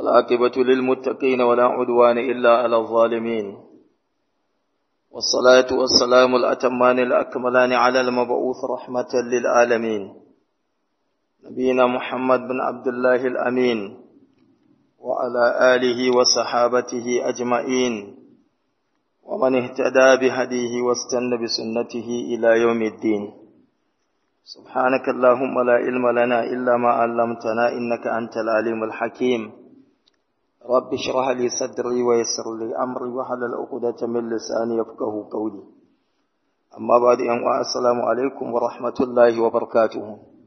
والعاقبة للمتقين ولا عدوان إلا على الظالمين والصلاة والسلام الأتمان الأكملان على المبعوث رحمة للعالمين نبينا محمد بن عبد الله الأمين وعلى آله وصحابته أجمعين ومن اهتدى بهديه واستنى بسنته إلى يوم الدين سبحانك اللهم لا علم لنا إلا ما علمتنا إنك أنت العليم الحكيم رب اشرح لي صدري ويسر لي أمري وحلل عقدة من لساني يفقه قولي أما بعد أن السلام عليكم ورحمة الله وبركاته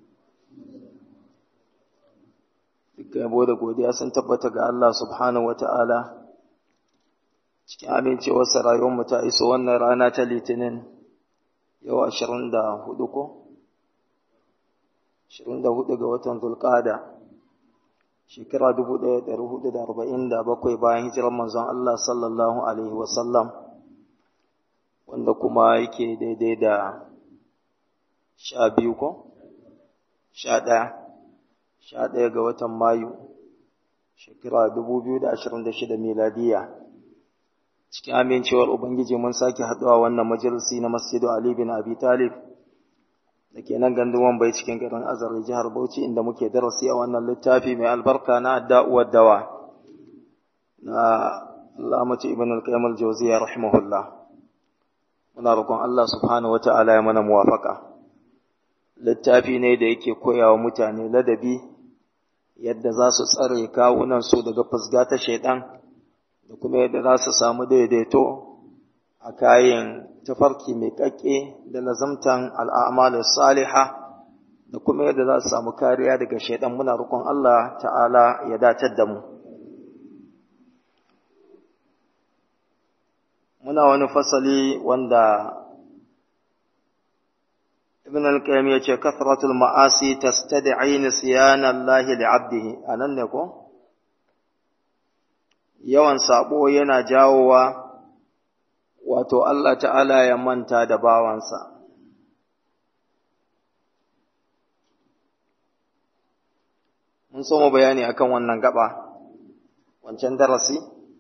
dukkan yabo da godiya sun tabbata ga Allah subhanahu wata'ala cikin amincewarsa rayuwarmu ta iso wannan rana ta litinin yau ashirin da hudu ko? ashirin da hudu ga watan zulkada shekara dubu ɗaya da hudu da arba'in da bakwai bayan hijirar manzon Allah sallallahu alaihi wasallam wanda kuma yake daidai da sha biyu ko? sha ɗaya sha ɗaya ga watan mayu shekara dubu biyu da ashirin da shida miladiya cikin amincewar Ubangiji mun sake haɗuwa wannan majalisi na Masjidu Ali bin Abi Talib da ke nan ganduwan bai cikin garin Azar jihar Bauchi inda muke darasi a wannan littafi mai albarka na da'uwar dawa na Allamatu Ibn al-Qayyim al-Jawziyya rahimahullah muna roƙon Allah subhanahu wata'ala ya mana muwafaka littafi ne da yake koyawa mutane ladabi yadda za su tsare kawunan su daga fusga ta shaidan da kuma yadda za su samu daidaito a kayan tafarki mai ƙaƙƙe da lazamtan al'amalin saliha da kuma yadda za su samu kariya daga shaidan muna rukun Allah ta'ala ya datar da mu. Muna wani fasali wanda Ibn al-Qayyim ya ce, Kathratul ma'asi tastadi'i nisyanan lahi li'abdihi, a nan ne ko? yawan sabo yana jawowa wato Allah ta'ala ya manta da bawansa. Mun so mu bayani akan wannan gaba, wancan darasi?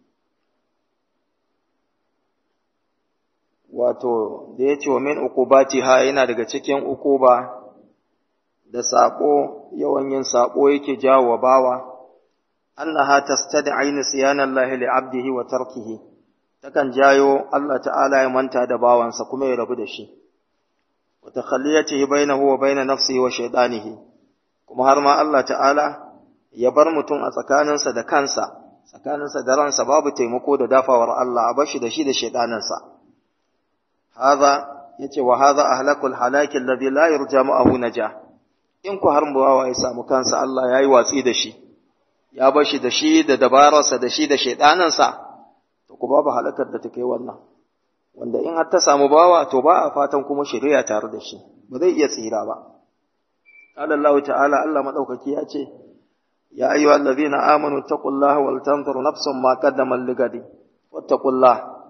Wato, da ya ce wa min ukubati ha yana daga cikin ukuba da sabo, yawan yin sabo yake jawo bawa. أنها تستدعي نسيان الله لعبده وتركه تكن جايو الله تعالى يمنتا دباوان سكما يربو دشي وتخليته بينه وبين نفسه وشيطانه كما هرما الله تعالى يبر متون أتكانن سد كانسا tsakanin sa da ransa babu taimako da dafawar Allah a bashi da shi da shaidaninsa hadha yace wa hadha ahlakul halaki alladhi la yurja ma'ahu naja in ku har bawa ya samu kansa Allah yayi watsi da shi ya bar shi da shi da dabararsa da shi da shaidanansa to ku babu halakar da take wannan wanda in har ta samu bawa to ba a fatan kuma shari'a tare da shi ba zai iya tsira ba qala Allah ta'ala Allah madaukaki ya ce ya ayyuhal ladhina amanu taqullaha wal tanzur nafsun ma qaddamat ligadi wattaqullah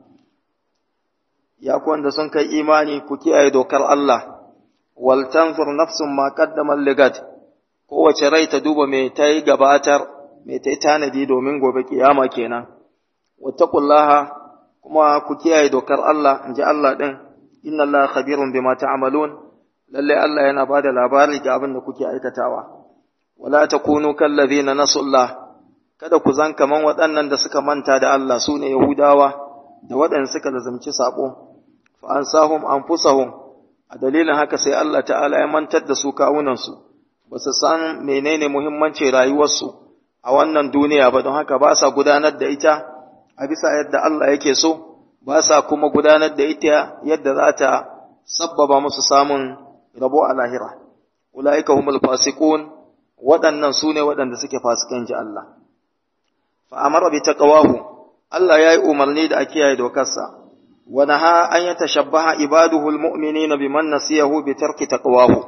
ya ku wanda sun kai imani ku kiyaye dokar Allah wal tanzur nafsun ma qaddamat ligadi kowace rai ta duba me ta yi gabatar mai ta yi tanadi domin gobe kiyama kenan wattaqullaha kuma ku kiyaye dokar Allah in ji Allah din inna Allah khabirun bima ta'malun lalle Allah yana bada labari ga abin da kuke aikatawa wala takunu kallazina nasullah kada ku zan kaman waɗannan da suka manta da Allah sune yahudawa da waɗanda suka lazumci sabo fa ansahum anfusahum a dalilin haka sai Allah ta'ala ya mantar da su kawunansu ba su san menene muhimmancin rayuwarsu a wannan duniya ba don haka ba sa gudanar da ita a bisa yadda Allah yake so ba sa kuma gudanar da ita yadda za ta sabbaba musu samun rabo a lahira ulaika humul fasiqun waɗannan su ne waɗanda suke fasikan ji Allah fa amara bi taqwahu Allah yayi umarni da a kiyaye dokarsa wa naha an yatashabbaha ibaduhu almu'minina biman nasiyahu bi tarki taqwahu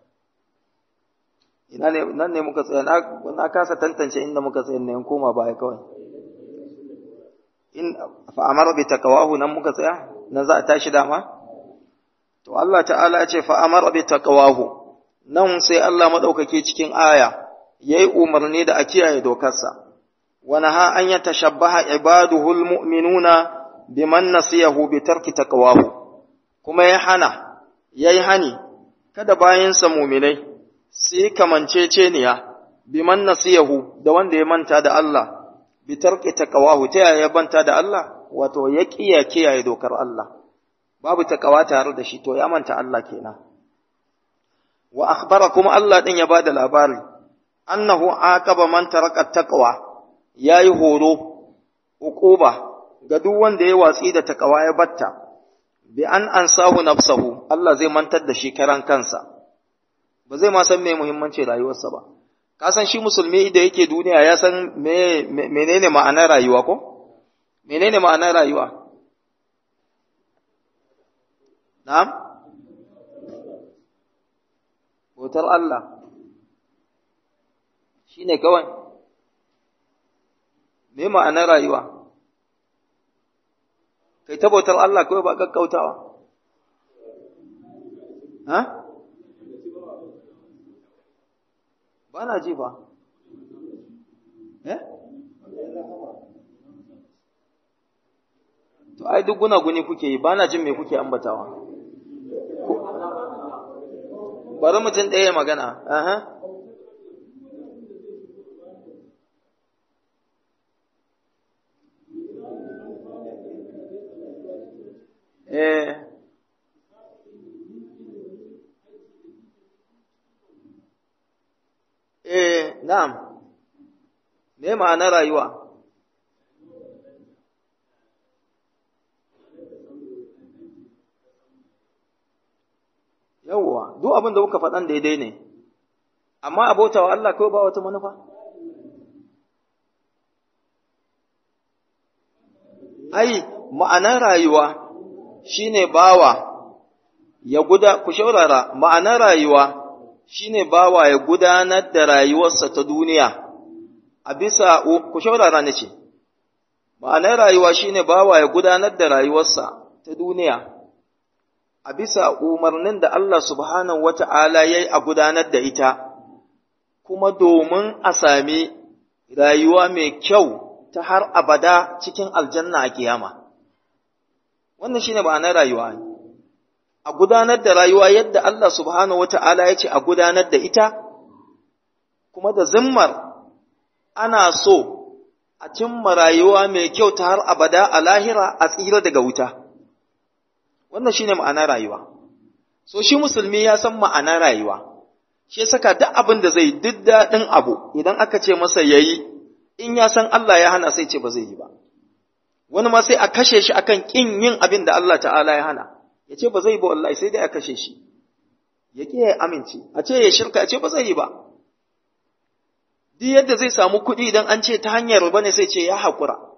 ina ne nan ne muka tsaya na kasa tantance inda muka tsaya ne in koma baya kawai in fa amara bi taqwahu nan muka tsaya nan za a tashi dama to Allah ta'ala ya ce fa amara bi taqwahu nan sai Allah madaukake cikin aya yayi umarni da a kiyaye dokarsa wa naha an yatashabbaha ibaduhu almu'minuna biman nasiyahu bi tarki taqwahu kuma ya hana yayi hani kada bayansa mu'minai su yi kamanceceniya biman nasiyahu da wanda ya manta da Allah bi tarki taqwahu ta yaya banta da Allah wato ya kiya kiyaye dokar Allah babu taqwa tare da shi to ya manta Allah kenan wa akhbara kuma Allah din ya bada labari annahu aqaba man taraka taqwa yayi horo uquba ga duk wanda ya watsi da taqwa ya batta bi an ansahu nafsahu Allah zai mantar da shi karan kansa ba zai ma san me muhimmanci rayuwarsa ba ka san shi musulmi da yake duniya ya san me menene ma'anar rayuwa ko menene ma'anar rayuwa na'am bautar Allah shi ne kawai, me ma'anar rayuwa, kai ta bautar Allah kawai ba ƙaƙƙautawa. Ha? Ba na ji ba. Eh? To, ai, duk guna-guni kuke yi, ba na jin me kuke ambatawa. Bari mutum ɗaya magana. Aha. Eh, eh, na'am, me ma'ana rayuwa? Yawwa, duk abin da kuka faɗan daidai ne, amma abotawa Allah kawai ba wata manufa? Ai, ma'anar rayuwa shine bawa ya guda ku shaurara ma'anar rayuwa shine bawa ya gudanar da rayuwarsa ta duniya a bisa ku shaurara nace ma'anar rayuwa shine bawa ya gudanar da rayuwarsa ta duniya a bisa umarnin da Allah subhanahu wata'ala yayi a gudanar da ita kuma domin a sami rayuwa mai kyau ta har abada cikin aljanna a kiyama wannan shine ma'anar rayuwa a gudanar da rayuwa yadda Allah subhanahu wata'ala ya ce a gudanar da ita kuma da zimmar ana so a cimma rayuwa mai kyau ta har abada a lahira a tsira daga wuta wannan shine ma'anar rayuwa so shi musulmi ya san ma'anar rayuwa shi ya saka duk abin da zai duk daɗin abu idan aka ce masa yayi in ya san Allah ya hana sai ce ba zai yi ba wani ma sai a kashe shi akan kin yin abin da Allah ta'ala ya hana ya ce ba zai ba wallahi sai dai a kashe shi ya ƙi ya amince a ce ya shirka a ce ba zai yi ba duk yadda zai samu kuɗi idan an ce ta hanyar ba ne sai ce ya haƙura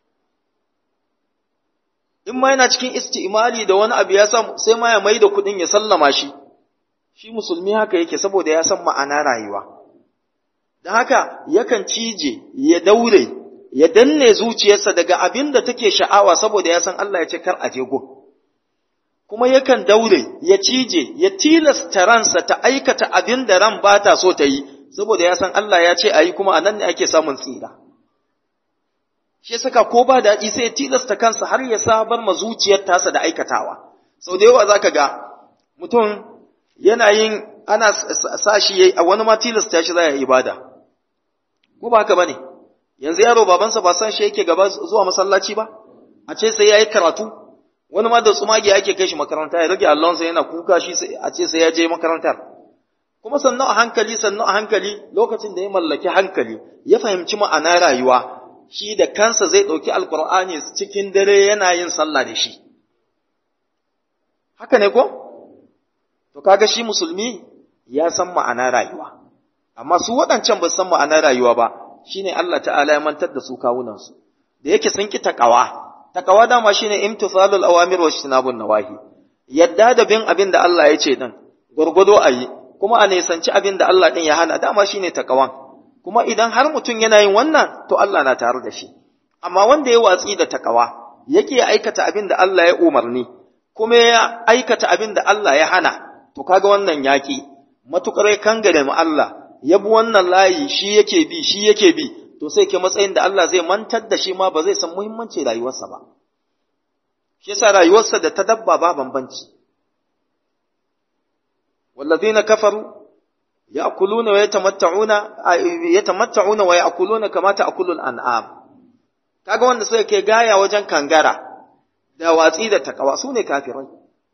in ma yana cikin isti'imali da wani abu ya samu sai ma ya mai da kuɗin ya sallama shi shi musulmi haka yake saboda ya san ma'ana rayuwa don haka yakan cije ya daure ya danne zuciyarsa daga abin da take sha'awa saboda ya san Allah ya ce kar a je gun kuma yakan daure ya cije ya tilasta ransa ta aikata abin da ran ba ta so ta yi saboda ya san Allah ya ce a yi kuma a nan ne ake samun tsira shi saka ko ba daɗi sai ya tilasta kansa har ya sabar ma zuciyar tasa da aikatawa sau da yawa za ka ga mutum yana yin ana sa shi a wani ma tilasta shi za ya ibada ko ba haka ba ne yanzu yaro babansa ba san shi yake gaba zuwa masallaci ba a ce sai ya yi karatu wani ma da tsumage ake kai shi makaranta ya rage allonsa yana kuka shi a ce sai ya je makarantar kuma sannan a hankali sannan a hankali lokacin da ya mallaki hankali ya fahimci ma'ana rayuwa shi da kansa zai ɗauki alkur'ani cikin dare yana yin sallah da shi haka ne ko to kaga shi musulmi ya san ma'ana rayuwa amma su waɗancan ba san ma'ana rayuwa ba shine Allah ta'ala ya mantar da su kawunansu da yake sun ki takawa takawa dama shine imtithalul awamir wa ijtinabun nawahi yadda da bin abin da Allah ya ce din gurgudo ayi kuma a nisanci abin da Allah din ya hana dama shine takawan kuma idan har mutum yana yin wannan to Allah na tare da shi amma wanda ya watsi da takawa yake aikata abin da Allah ya umarni kuma ya aikata abin da Allah ya hana to kaga wannan yaki matukar kangare mu Allah ya bi wannan layi shi yake bi shi yake bi to sai ke matsayin da Allah zai mantar da shi ma ba zai san muhimmanci rayuwarsa ba shi yasa rayuwarsa da ta dabba ba bambanci والذين كفروا يأكلون ويتمتعون يتمتعون ويأكلون كما تأكل الأنعام kaga wanda suka ke gaya wajen kangara da watsi da takawa su ne kafirai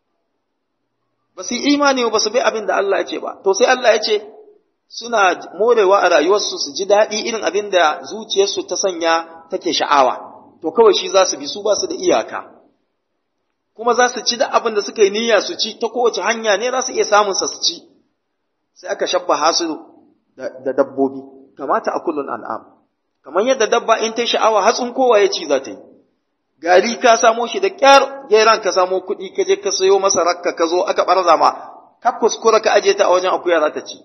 ba su imani ba su bi abin da Allah ya ce ba to sai Allah ya ce suna morewa a rayuwarsu su ji daɗi irin abin da zuciyarsu ta sanya take sha'awa to kawai shi za su bi su ba su da iyaka kuma za su ci da abin da suka yi niyya su ci ta kowace hanya ne za su iya samun sa su ci sai aka shabbaha su da dabbobi kamata a kullun an'am kamar yadda dabba in ta sha'awa hatsin kowa ya ci za ta yi gari ka samo shi da kyar geran ka samo kuɗi ka je ka sayo masa rakka ka zo aka barza ma ka kuskura ka aje ta a wajen akuya za ta ci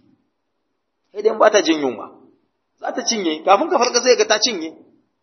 sai dai ba ta jin yunwa za ta cinye kafin ka farka sai ga ta cinye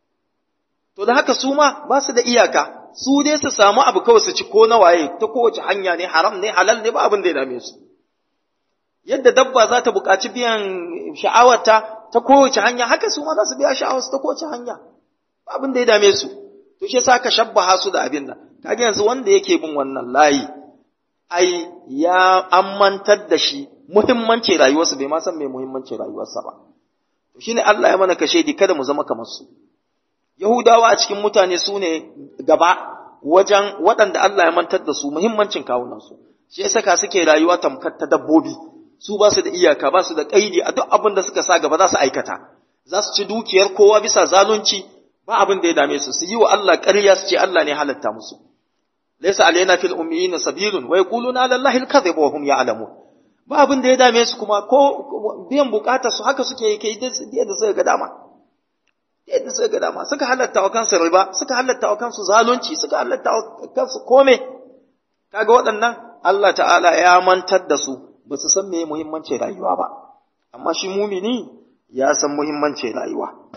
to da haka su ma ba su da iyaka su dai su samu abu kawai su ci ko na waye ta kowace hanya ne haram ne halal ne ba abin da ya dame su yadda dabba za ta buƙaci biyan sha'awarta ta kowace hanya haka su ma za su biya sha'awarsu ta kowace hanya ba abin da ya dame su to shi yasa ka shabbaha su da abin nan kaga yanzu wanda yake bin wannan layi ai ya ammantar da shi muhimmancin rayuwarsa bai ma san me muhimmancin rayuwarsa ba to shine Allah ya mana kashe di kada mu zama kamar su Yahudawa a cikin mutane su ne gaba wajen waɗanda Allah ya mantar da su muhimmancin kawunansu, shi ya saka suke rayuwa tamkar ta dabbobi, su ba su da iyaka ba su da ƙaidi a duk abin da suka sa gaba za su aikata, za su ci dukiyar kowa bisa zalunci ba abin da ya dame su, su yi wa Allah ƙarya su ce Allah ne halatta musu. Laisa alaina fil ummiyin sabilun wa yaquluna ala Allahi al-kadhib wa hum ya'lamun. Ba abin da ya dame su kuma ko biyan bukatar su haka suke yi kai da suka ga dama. yadda suka ga dama suka halatta wa kansu riba suka halatta wa kansu zalunci suka halatta wa kansu kome kaga waɗannan Allah ta'ala ya mantar da su ba su san me muhimmancin rayuwa ba amma shi mumini ya san muhimmancin rayuwa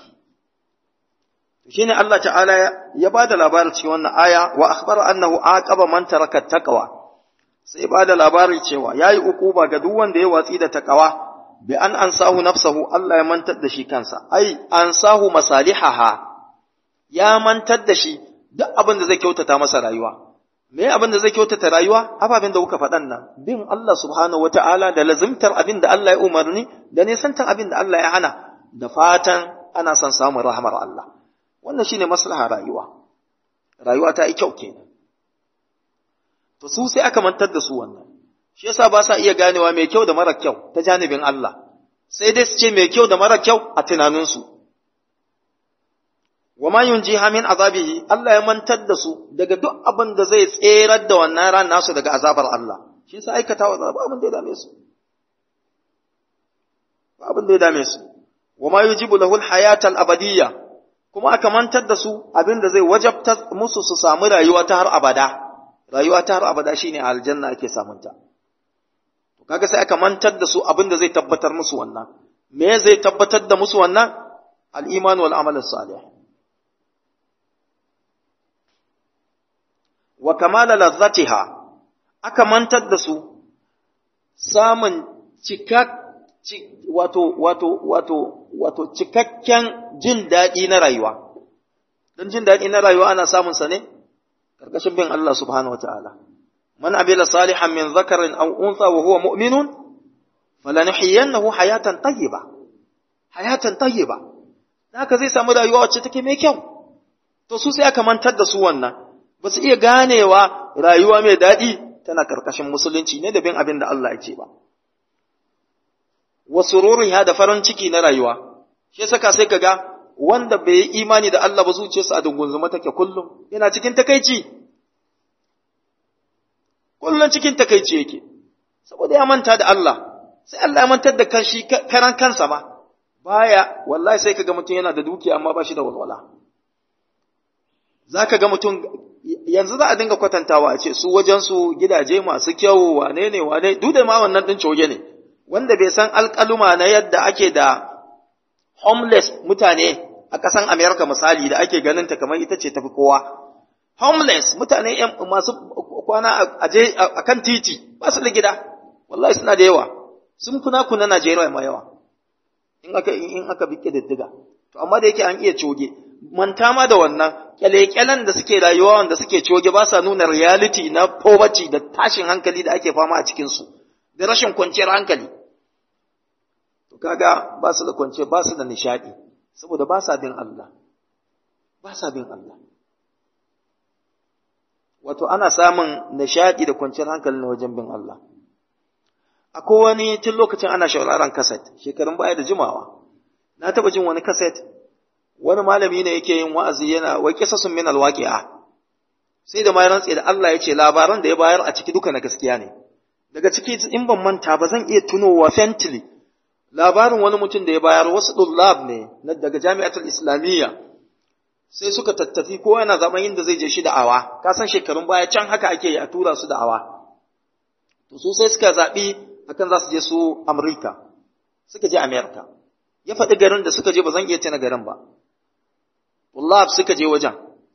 shine Allah ta'ala ya ba da labarin cikin wannan aya wa akhbara annahu aqaba man taraka taqwa sai ba da labarin cewa yayi ukuba ga duk wanda ya watsi da taqwa bi an ansahu nafsahu Allah ya mantar da shi kansa ai ansahu masalihaha ya mantar da shi duk abin da zai kyautata masa rayuwa me abin da zai kyautata rayuwa ababen da kuka faɗan nan bin Allah subhanahu wata'ala da lazimtar abin da Allah ya umarni da nisantar abin da Allah ya hana da fatan ana son samun rahmar Allah wannan shine maslaha rayuwa rayuwa ta yi kyau kenan to su sai aka mantar da su wannan shi yasa ba sa iya ganewa mai kyau da mara kyau ta janibin Allah sai dai su ce mai kyau da mara kyau a tunaninsu wa ma yunjiha min azabihi Allah ya mantar da su daga duk abin da zai tserar da wannan ran nasu daga azabar Allah shi yasa aikatawa ba abin da ya dame su ba abin da ya dame su wa ma yujibu lahu al-hayata al-abadiyya kuma aka mantar da su abin da zai wajabta musu su samu rayuwa ta har abada rayuwa ta har abada shine aljanna ake samunta to kaga sai aka mantar da su abin da zai tabbatar musu wannan me zai tabbatar da musu wannan al-iman wal amal salih wa kamala lazzatiha aka mantar da su samun cikak wato wato wato wato cikakken jin daɗi na rayuwa don jin daɗi na rayuwa ana samun sa ne karkashin bin Allah subhanahu wataala man amila salihan min zakarin aw untha wa huwa mu'minun falanuhyiyannahu hayatan tayyiba hayatan tayyiba haka zai samu rayuwa wacce take mai kyau to su sai aka mantar da su wannan ba su iya ganewa rayuwa mai daɗi tana karkashin musulunci ne da bin abin da Allah ya ce ba wa sururiha da farin ciki na rayuwa shi saka sai kaga wanda bai yi imani da Allah ba zuciyarsa a dungunzuma take kullum yana cikin takaici kullum cikin takaici yake saboda ya manta da Allah sai Allah ya mantar da kanshi karan kansa ma baya wallahi sai kaga mutum yana da dukiya amma ba shi da walwala zaka ga mutum yanzu za a dinga kwatantawa a ce su wajen su gidaje masu kyau wane ne wane duk da ma wannan din coge ne wanda bai san alƙaluma na yadda ake da homeless mutane a ƙasan Amerika misali da ake ganin ta kamar ita ce tafi kowa. Homeless mutane masu kwana a kan titi ba su da gida, wallahi suna da yawa, sun kuna kuna Najeriya ma yawa, in aka in aka bi diddiga. to amma da yake an iya coge manta ma da wannan kyale-kyalen da suke rayuwa wanda suke coge ba sa nuna reality na poverty da tashin hankali da ake fama a cikinsu da rashin kwanciyar hankali to kaga ba su da kwanciyar ba su da nishadi saboda ba sa bin Allah ba sa bin Allah wato ana samun nishadi da kwanciyar hankali na wajen bin Allah akwai wani tun lokacin ana shauraron kaset shekarun baya da jimawa na taba jin wani kaset wani malami ne yake yin wa'azi yana wai kisasun min alwaqi'a sai da mai rantsi da Allah ya ce labaran da ya bayar a ciki duka na gaskiya ne daga ciki in ban manta ba zan iya tunowa fently labarin wani mutum da ya bayar wasu dullab ne daga jami'atul islamiyya sai suka tattafi ko yana zaman inda zai je shi da'awa ka san shekarun baya can haka ake yi a tura su da'awa to su sai suka zaɓi akan za su je su Amurka suka je Amerika ya faɗi garin da suka je ba zan iya tuna garin ba Wallahi suka je wajen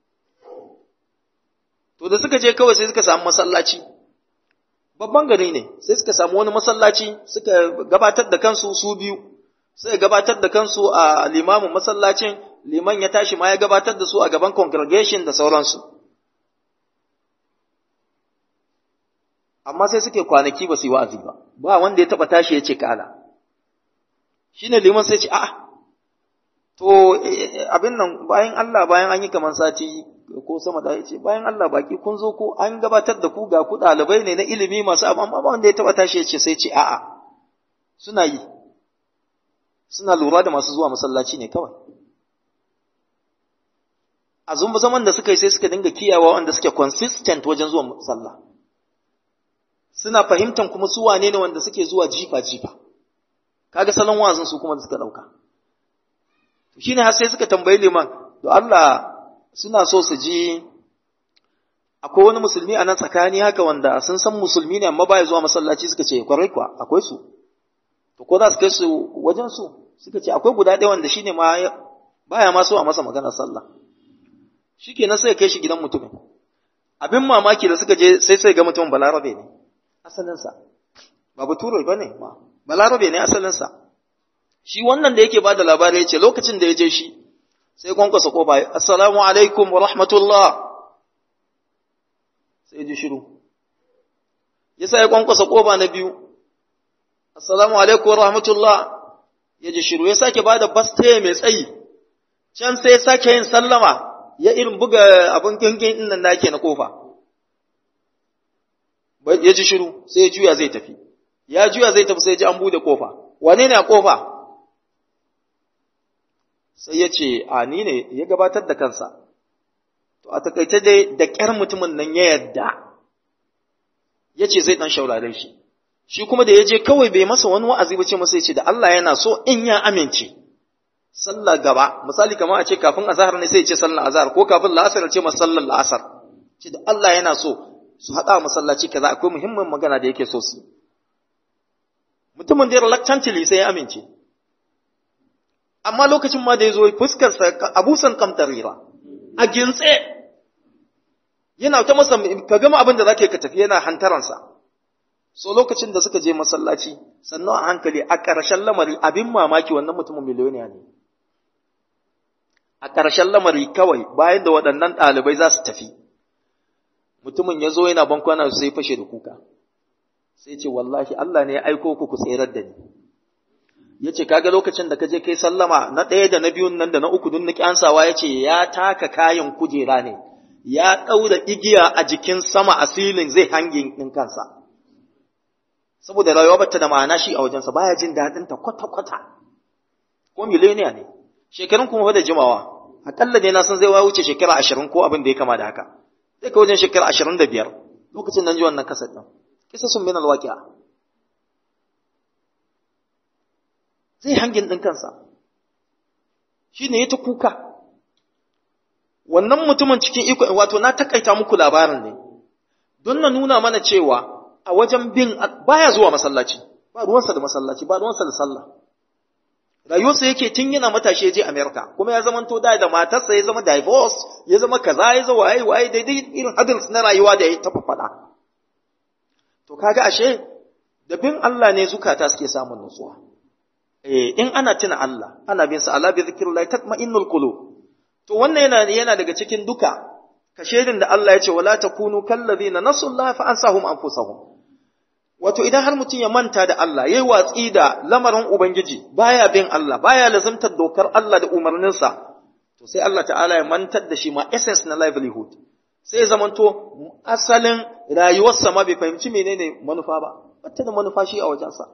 to da suka je kawai sai suka samu masallaci babban gari ne sai suka samu wani masallaci suka gabatar da kansu su biyu sai gabatar da kansu a limamin masallacin liman ya tashi ma ya gabatar da su a gaban congregation da sauransu amma sai suke kwanaki ba su yi wa'azi ba ba wanda ya taba tashi ya ce kala shine liman sai ce a'a to abin nan bayan Allah bayan an yi kaman sati ko sama da ce bayan Allah baki kun zo ko an gabatar da ku ga ku ɗalibai ne na ilimi masu abu amma wanda ya taba tashi ya ce sai ce a'a suna yi suna lura da masu zuwa masallaci ne kawai a zumba zaman da suka yi sai suka dinga kiyawa wanda suke consistent wajen zuwa sallah suna fahimtan kuma su wane ne wanda suke zuwa jifa jifa kaga salon wazin su kuma da suka dauka shine har sai suka tambayi liman to Allah suna so su ji akwai wani musulmi a nan tsakani haka wanda sun san musulmi ne amma baya zuwa masallaci suka ce kwarai kuwa akwai su to ko za su kai su wajen su suka ce akwai guda ɗaya wanda shine ma baya ma so a masa magana sallah shikenan sai kai shi gidan mutumin abin mamaki da suka je sai sai ga mutumin balarabe ne asalinsa ba bature ba ne ma balarabe ne asalinsa shi wannan da yake bada labari ya ce lokacin da ya je shi sai kwankwasa kofa assalamu alaikum wa rahmatullah sai ji shiru ya sa ya kwankwasa kofa na biyu assalamu alaikum wa rahmatullah ya ji shiru ya sake bada bastaye mai tsayi can sai ya sake yin sallama ya irin buga abin gangin din nan nake na kofa ya ji shiru sai ya juya zai tafi ya juya zai tafi sai ya ji an bude kofa wane ne a kofa sai ya ce a ni ne ya gabatar da kansa to a takaice dai da ƙyar mutumin nan ya yadda ya ce zai ɗan shaurare shi shi kuma da ya je kawai bai masa wani wa'azi ba ce masa ya ce da Allah yana so in ya amince sallah gaba misali kamar a ce kafin azhar ne sai ya ce sallar azhar ko kafin la'asar ya ce masa sallar la'asar ce da Allah yana so su haɗa masallaci kaza akwai muhimmin magana da yake so su mutumin da reluctantly sai ya amince amma lokacin ma da ya zo fuskarsa abusan kamtarira a gintse yana ta masa ka gama abin da za ka tafi yana hantaransa so lokacin da suka je masallaci sannan a hankali a ƙarshen lamari abin mamaki wannan mutumin miliyoniya ne a ƙarshen lamari kawai bayan da waɗannan ɗalibai za su tafi mutumin ya zo yana bankwana sai fashe da kuka sai ce wallahi Allah ne ya aiko ku ku tserar da ni ya ce kaga lokacin da ka je kai sallama na ɗaya da na biyun nan da na uku dun na kyansawa ya ce ya taka kayan kujera ne ya ɗaura igiya a jikin sama a silin zai hangin ɗin kansa saboda rayuwa bata da ma'ana shi a wajensa baya jin daɗin ta kwata-kwata ko mileniya ne shekarun kuma da jimawa aƙalla ne na san zai wuce shekara ashirin ko abin da ya kama da haka sai ka wajen shekara ashirin da biyar lokacin nan ji wannan kasar ɗin kisa sun bin alwaƙi'a zai hangin ɗin kansa shi ne ya ta kuka wannan mutumin cikin iko wato na takaita muku labarin ne don na nuna mana cewa a wajen bin baya zuwa masallaci ba ruwansa da masallaci ba ruwansa da sallah rayuwarsa yake tun yana matashi ya je America kuma ya zama to da da matarsa ya zama divorce ya zama kaza ya zama waye waye daidai irin adults na rayuwa da ya tafa faɗa to kaga ashe da bin Allah ne zukata suke samun nutsuwa eh in ana tuna Allah ana bin sa ala bi zikrillah tatma'innul qulub to wannan yana yana daga cikin duka kashedin da Allah ya ce wala takunu kallazina nasullaha fa ansahum anfusahum wato idan har mutum ya manta da Allah yayi watsi da lamarin ubangiji baya bin Allah baya lazimtar dokar Allah da umarninsa to sai Allah ta'ala ya mantar da shi ma essence na livelihood sai ya zamanto asalin rayuwarsa ma bai fahimci menene manufa ba wata da manufa shi a wajensa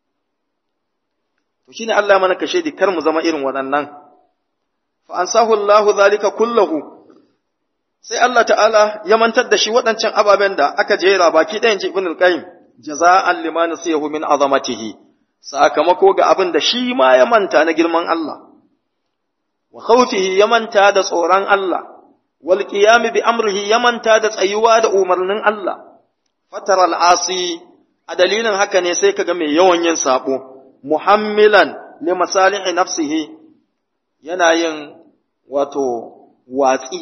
to shine Allah mana kashe di kar mu zama irin waɗannan fa ansahu Allahu zalika kullahu sai Allah ta'ala ya mantar da shi waɗancan ababen da aka jera baki ɗayan Ibn al-Qayyim jaza'an liman nasiyahu min azamatihi sakamako ga abin da shi ma ya manta na girman Allah wa khawfihi ya manta da tsoron Allah wal qiyam bi amrihi ya manta da tsayuwa da umarnin Allah fatara al-asi a dalilin haka ne sai kaga mai yawan yin sabo muhammilan li masalihi nafsihi yana yin wato watsi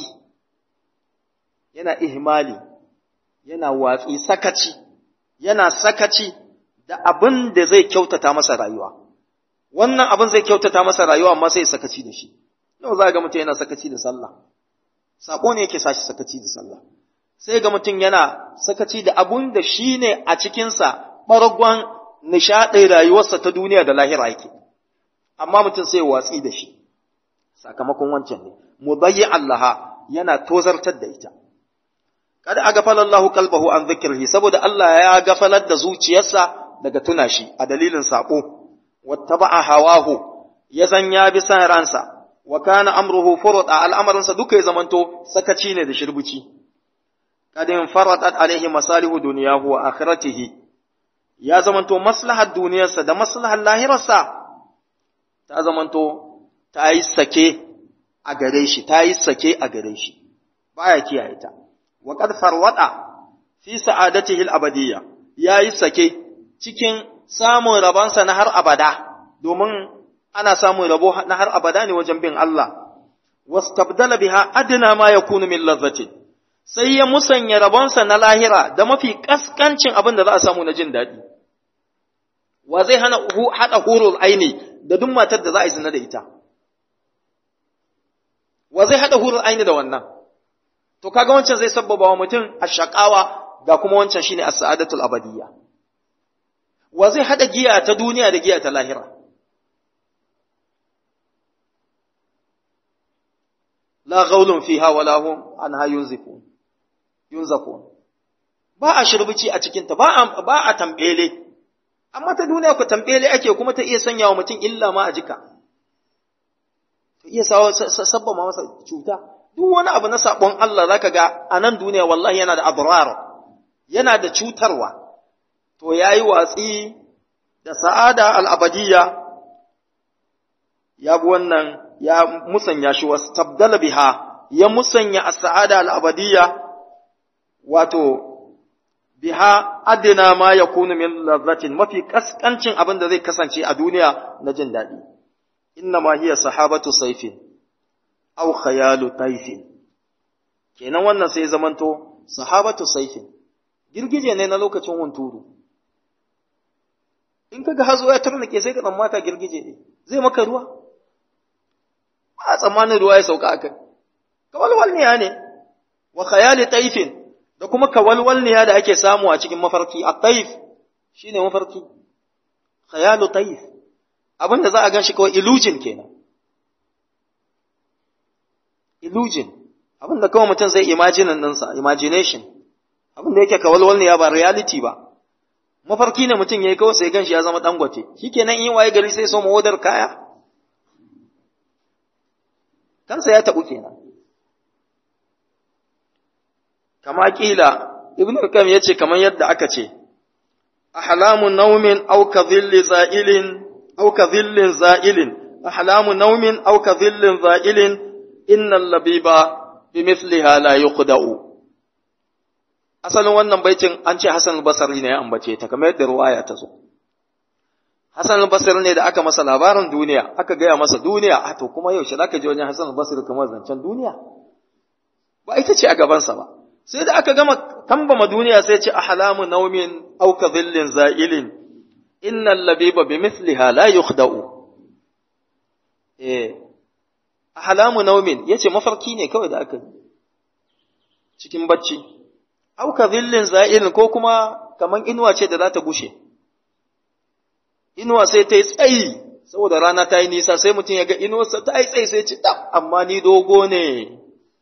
yana ihmali yana watsi sakaci yana sakaci da abin da zai kyautata masa rayuwa wannan abin zai kyautata masa rayuwa amma sai sakaci da shi yau za ga mutum yana sakaci da sallah sako ne yake sashi sakaci da sallah sai ga mutum yana sakaci da abun da shi ne a cikinsa ɓargon nishaɗin rayuwarsa ta duniya da lahira yake amma mutum sai watsi da shi sakamakon wancan ne mubayyi Allah yana tozartar da ita kada a gafala Allah kalbahu an zikirhi saboda Allah ya gafalar da zuciyarsa daga tuna shi a dalilin sako wattaba'a hawahu ya zan ya bi san ransa wa kana amruhu furada al'amarinsa duka ya zamanto sakaci ne da shirbuci kadin faradat alaihi masalihu duniyahu wa akhiratihi ya zamanto maslahar duniyarsa da maslahar lahirarsa ta zamanto ta yi sake a gare shi ta yi sake a gare shi baya kiyaye ta wa qad farwada fi sa'adatihi al-abadiyya yayi sake cikin samun rabansa na har abada domin ana samun rabo na har abada ne wajen bin Allah wastabdala biha adna ma yakunu min lazzati sai ya musanya rabonsa na lahira da mafi kaskancin abin da za a samu na jin daɗi wa zai hana haɗa hurul aini da duk matar da za a yi zina da ita wa zai haɗa hurul aini da wannan to kaga wancan zai sabbaba wa mutum a shaƙawa ga kuma wancan shine as-sa'adatul abadiyya wa zai haɗa giya ta duniya da giya ta lahira la ghaulun fiha wala hum anha yunzifun yunzafun ba a shirbici a cikinta ba a ba a tambele amma ta duniya ku tambele ake kuma ta iya sanya wa mutum illa ma a jika ta iya sabba ma masa cuta duk wani abu na sabon Allah zaka ga a nan duniya wallahi yana da abrar yana da cutarwa to yayi watsi da sa'ada al-abadiyya ya bi wannan ya musanya shi wasu tabdala biha ya musanya as-sa'ada al-abadiyya wato biha adina ma yakunu min lazzatin mafi kaskancin abin da zai kasance a duniya na jin daɗi inna ma hiya sahabatu saifin aw khayalu taifin kenan wannan sai zamanto sahabatu saifin girgije ne na lokacin hunturu in kaga hazo ya tarnake sai ka tsammata girgije ne zai maka ruwa ba tsammanin ruwa ya sauka akai kawalwalniya ne wa khayali taifin da kuma kawalwalniya da ake samu a cikin mafarki a taif shine mafarki khayalu taif abin da za a ganshi kawai illusion kenan illusion abin da kawai mutum zai imagine ɗinsa imagination abin da yake kawalwalniya ba reality ba mafarki ne mutum ya yi kawai sai ganshi ya zama dangote shikenan in waye gari sai so mawadar kaya kansa ya taɓu kenan kama kila ibnu kam yace kamar yadda aka ce ahlamu naumin aw ka dhilli za'ilin aw ka dhillin za'ilin ahlamu naumin aw ka dhillin za'ilin innal labiba bimithliha la yuqda'u asalin wannan baitin an ce Hassan al-Basri ne ya ambace ta kamar yadda ruwaya ta zo Hassan al-Basri ne da aka masa labarin duniya aka gaya masa duniya a to kuma yaushe zaka je wajen Hassan al-Basri kamar zancen duniya ba ita ce a gabansa ba sai da aka gama tambama duniya sai ce ahlamu naumin aw ka dhillin za'ilin innal labiba bimithliha la yukhda'u eh ahlamu naumin yace mafarki ne kawai da aka yi cikin bacci au ka zillin za'ilin ko kuma kaman inuwa ce da za ta gushe inuwa sai ta yi tsayi saboda rana ta yi nisa sai mutum ya ga inuwarsa ta yi tsayi sai ci ɗaf amma ni dogo ne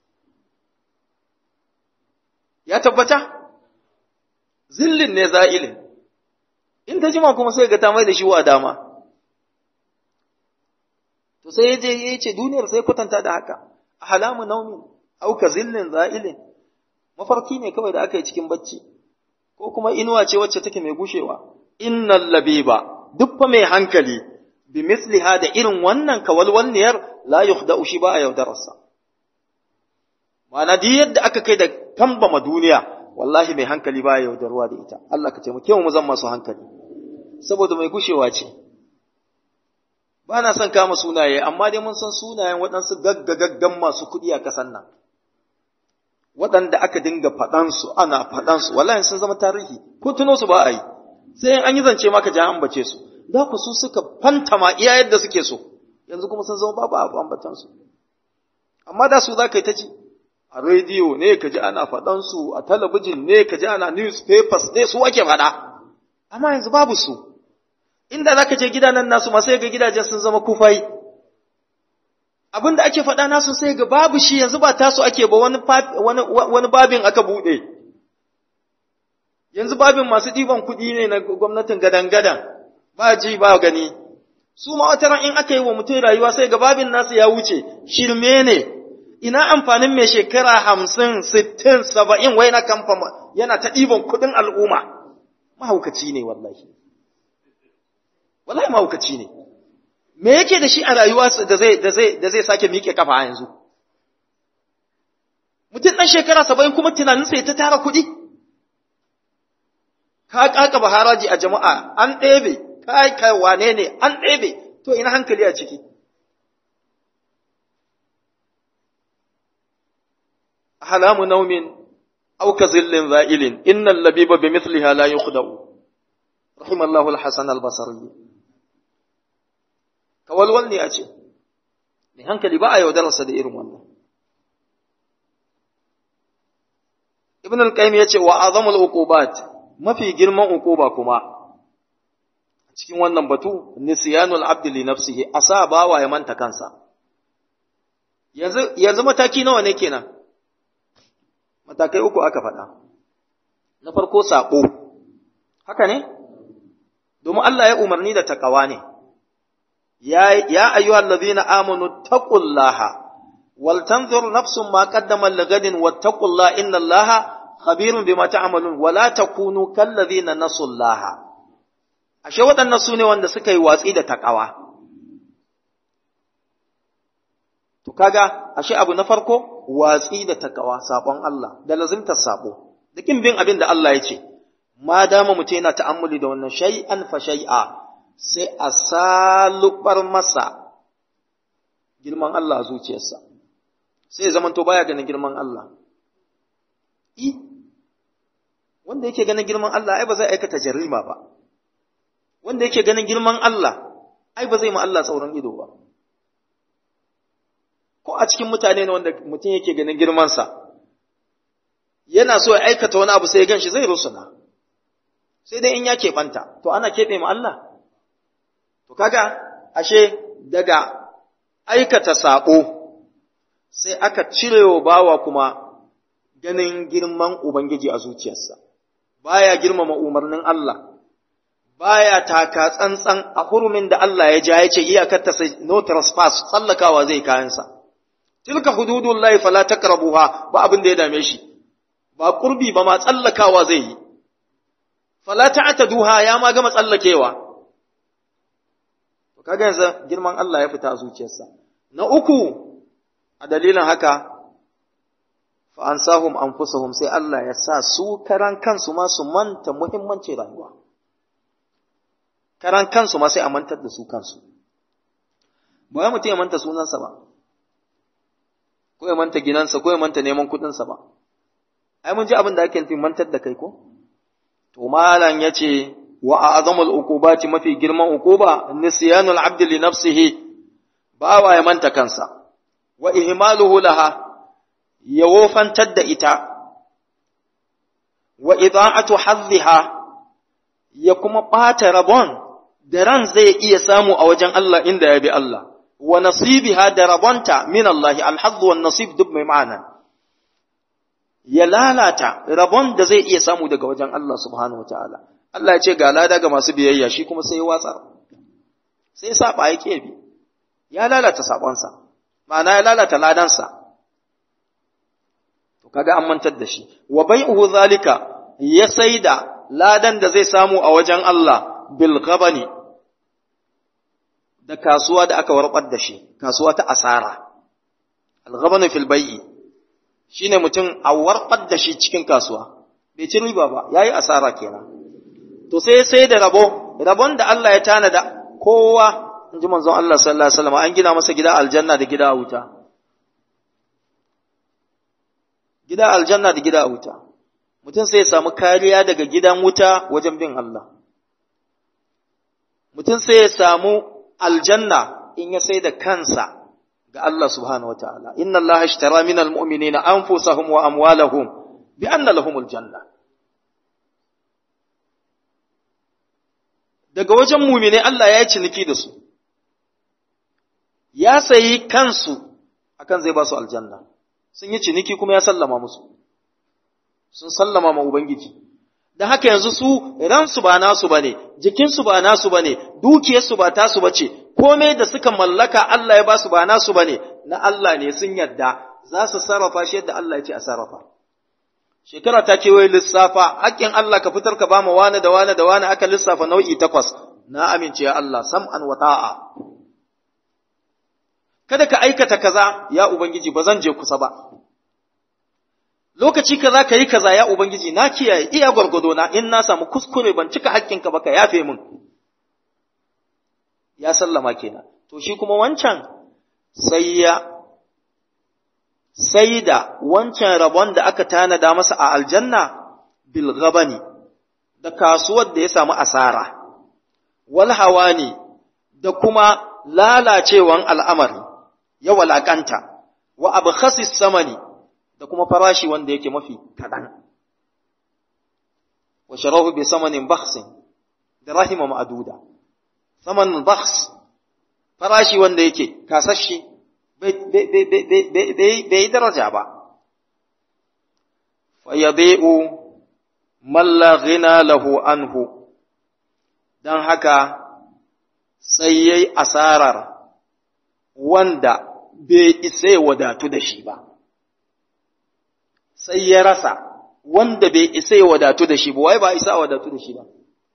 ya tabbata zillin ne za'ilin in ta jima kuma sai ga ta mai da shi wa dama to sai ya je ya ce duniyar sai kwatanta da haka a halamu naumin auka zillin za'ilin mafarki ne kawai da aka yi cikin bacci ko kuma inuwa ce wacce take mai gushewa innal labiba duk fa mai hankali bi misliha da irin wannan kawalwalniyar la yukhda'u shi ba a yaudararsa ma'ana duk yadda aka kai da tambama duniya wallahi mai hankali ba ya yaudarwa da ita Allah ka taimake mu zan masu hankali saboda mai gushewa ce ba na son kama sunaye amma dai mun san sunayen waɗansu gaggagaggan masu kuɗi a ƙasar nan waɗanda aka dinga faɗansu ana faɗansu wallahi sun zama tarihi ko tuno su ba a yi sai an yi zance maka ja ambace su da ku su suka fantama iya yadda suke so yanzu kuma sun zama babu abu ambatansu amma da su za ka yi ta ji a rediyo ne ka ji ana faɗansu a talabijin ne ka ji ana newspapers ne su ake faɗa amma yanzu babu su inda za ka je gidanen nasu ma sai ga gidajen sun zama kufai abin da ake faɗa nasu sai ga babu shi yanzu ba tasu ake ba wani, wani babin aka buɗe yanzu babin masu ɗiban kuɗi ne na gwamnatin gadan-gadan ba ji ba gani su ma wata in aka yi wa mutum rayuwa sai ga babin nasu ya wuce shirme ne ina amfanin mai shekara hamsin sittin saba'in wai na kamfa yana ta ɗiban kuɗin al'umma mahaukaci ne wallahi wallahi mahaukaci ne me yake da shi a rayuwa da zai da zai da zai sake miƙe kafa yanzu mutum ɗan shekara saba'in kuma tunaninsa ya ta tara kuɗi ka ƙaƙaba haraji a jama'a an ɗebe kai kai wane ne an ɗebe to ina hankali a ciki halamu naumin aw ka zillin za'ilin innal labiba bimithliha la yukhda'u rahimallahu al-hasan al-basri kawalwal ne a ce mai hankali ba a yaudararsa da irin wannan ibn al-qayyim yace wa azamul uqubat mafi girman uquba kuma cikin wannan batu nisyanul abdi li nafsihi asa bawa ya manta kansa yanzu yanzu mataki nawa ne kenan matakai uku aka faɗa na farko sako haka ne domin Allah ya umarni da takawa ne ya ya ayyuhal ladhina amanu taqullaha wal tanzur nafsun ma qaddamat lighadin wattaqullaha innallaha khabirun bima ta'malun wala takunu kal ladhina nasullaha ashe waɗannan su ne wanda suka yi watsi da takawa to kaga ashe abu na farko watsi da takawa sabon Allah da lazimtar sabo da kin bin abin da Allah ya ce ma dama mutum yana ta'ammuli da wannan shay'an fa shay'a sai a salubar masa girman Allah a zuciyarsa sai zaman to baya ganin girman Allah i wanda yake ganin girman Allah ai ba zai aikata jarima ba wanda yake ganin girman Allah ai ba zai ma Allah tsauran ido ba ko a cikin mutane ne wanda mutum yake ganin girmansa yana so ya aikata wani abu sai ya ganshi zai rusuna sai dai in ya keɓanta to ana keɓe ma Allah to kaga ashe daga aikata saƙo sai aka cirewa bawa kuma ganin girman Ubangiji a zuciyarsa baya girmama umarnin Allah baya taka tsantsan a hurumin da Allah ya ja ya ce iyakar ta sai no trespass tsallakawa zai kayansa tilka hududullahi fala taqrabuha ba abin da ya dame shi ba kurbi ba ma tsallakawa zai yi fala ta'taduha ya ma gama tsallakewa to kaga yanzu girman Allah ya fita a zuciyarsa na uku a dalilin haka fa ansahum anfusahum sai Allah ya sa su karan kansu ma su manta muhimmancin rayuwa karan kansu ma sai a mantar da su kansu ba ya mutum ya manta sunansa ba ko ya manta ginansa ko ya manta neman kuɗinsa ba ai mun ji abin da ake nufin mantar da kai ko to malam yace wa a'zamul uqubati mafi girman uquba nisyanul abd li nafsihi bawa ya manta kansa wa ihmaluhu laha ya wofantar da ita wa ida'atu hadhiha ya kuma ɓata rabon da ran zai iya samu a wajen Allah inda ya bi Allah wa nasibiha da rabonta min Allah alhazz wan nasib duk mai ma'ana ya lalata rabon da zai iya samu daga wajen Allah subhanahu wataala Allah ya ce ga lada ga masu biyayya shi kuma sai ya watsa sai ya saba yake bi ya lalata sabonsa ma'ana ya lalata ladansa to kaga an mantar da shi wa bai'uhu zalika ya saida ladan da zai samu a wajen Allah bil ghabani da kasuwa da aka warbar da shi kasuwa ta asara al ghabanu fil bai'i shine mutum a warbar da shi cikin kasuwa bai ci riba ba yayi asara kenan to sai sai da rabo rabon da Allah ya tanada kowa inji manzon Allah sallallahu alaihi wasallam an gina masa gida aljanna da gida a wuta gida aljanna da gida a wuta mutum sai ya samu kariya daga gidan wuta wajen bin Allah mutum sai ya samu aljanna in ya sai da kansa ga Allah subhanahu wa ta'ala inna Allah ashtara min almu'minina anfusahum wa amwalahum bi anna lahumul janna daga wajen mumine Allah ya yi ciniki da su ya sayi kansu akan zai ba su aljanna sun yi ciniki kuma ya sallama musu sun sallama ma Ubangiji, da haka yanzu su ransu ba nasu ba ne, jikinsu ba nasu ba ne, dukiyarsu ba tasu ba ce, komai da suka mallaka Allah ya ba su ba nasu ba ne, na Allah ne sun yadda za su sarrafa shi yadda Allah ya ce a sarrafa. Shekara ta kewaye lissafa, haƙƙin Allah ka fitar ka ba ma wani da wani da wani aka lissafa nau'i takwas, na amince ya Allah, sam'an wa ta'a. Kada ka aikata kaza, ya Ubangiji, ba zan je kusa ba. lokaci kaza ka yi kaza ya Ubangiji na kiyaye iya gwargwado na in na samu kuskure ban cika haƙƙinka ba ka yafe min ya sallama kenan to shi kuma wancan sai ya sai da wancan rabon da aka tanada masa a aljanna bil ghabani da kasuwar da ya samu asara wal hawani da kuma lalacewan al'amari ya walakanta wa abkhasis samani da kuma farashi wanda yake mafi kaɗan. Wa sharahu bi samanin bakhsin da rahima ma'aduda. Samanin bakhs farashi wanda yake kasashe bai yi daraja ba. Fayabe'u malla ghina lahu anhu, don haka sai yayi asarar wanda bai isa ya wadatu da shi ba. sai ya rasa wanda bai isa ya wadatu da shi ba, wai ba isa wadatu da shi ba.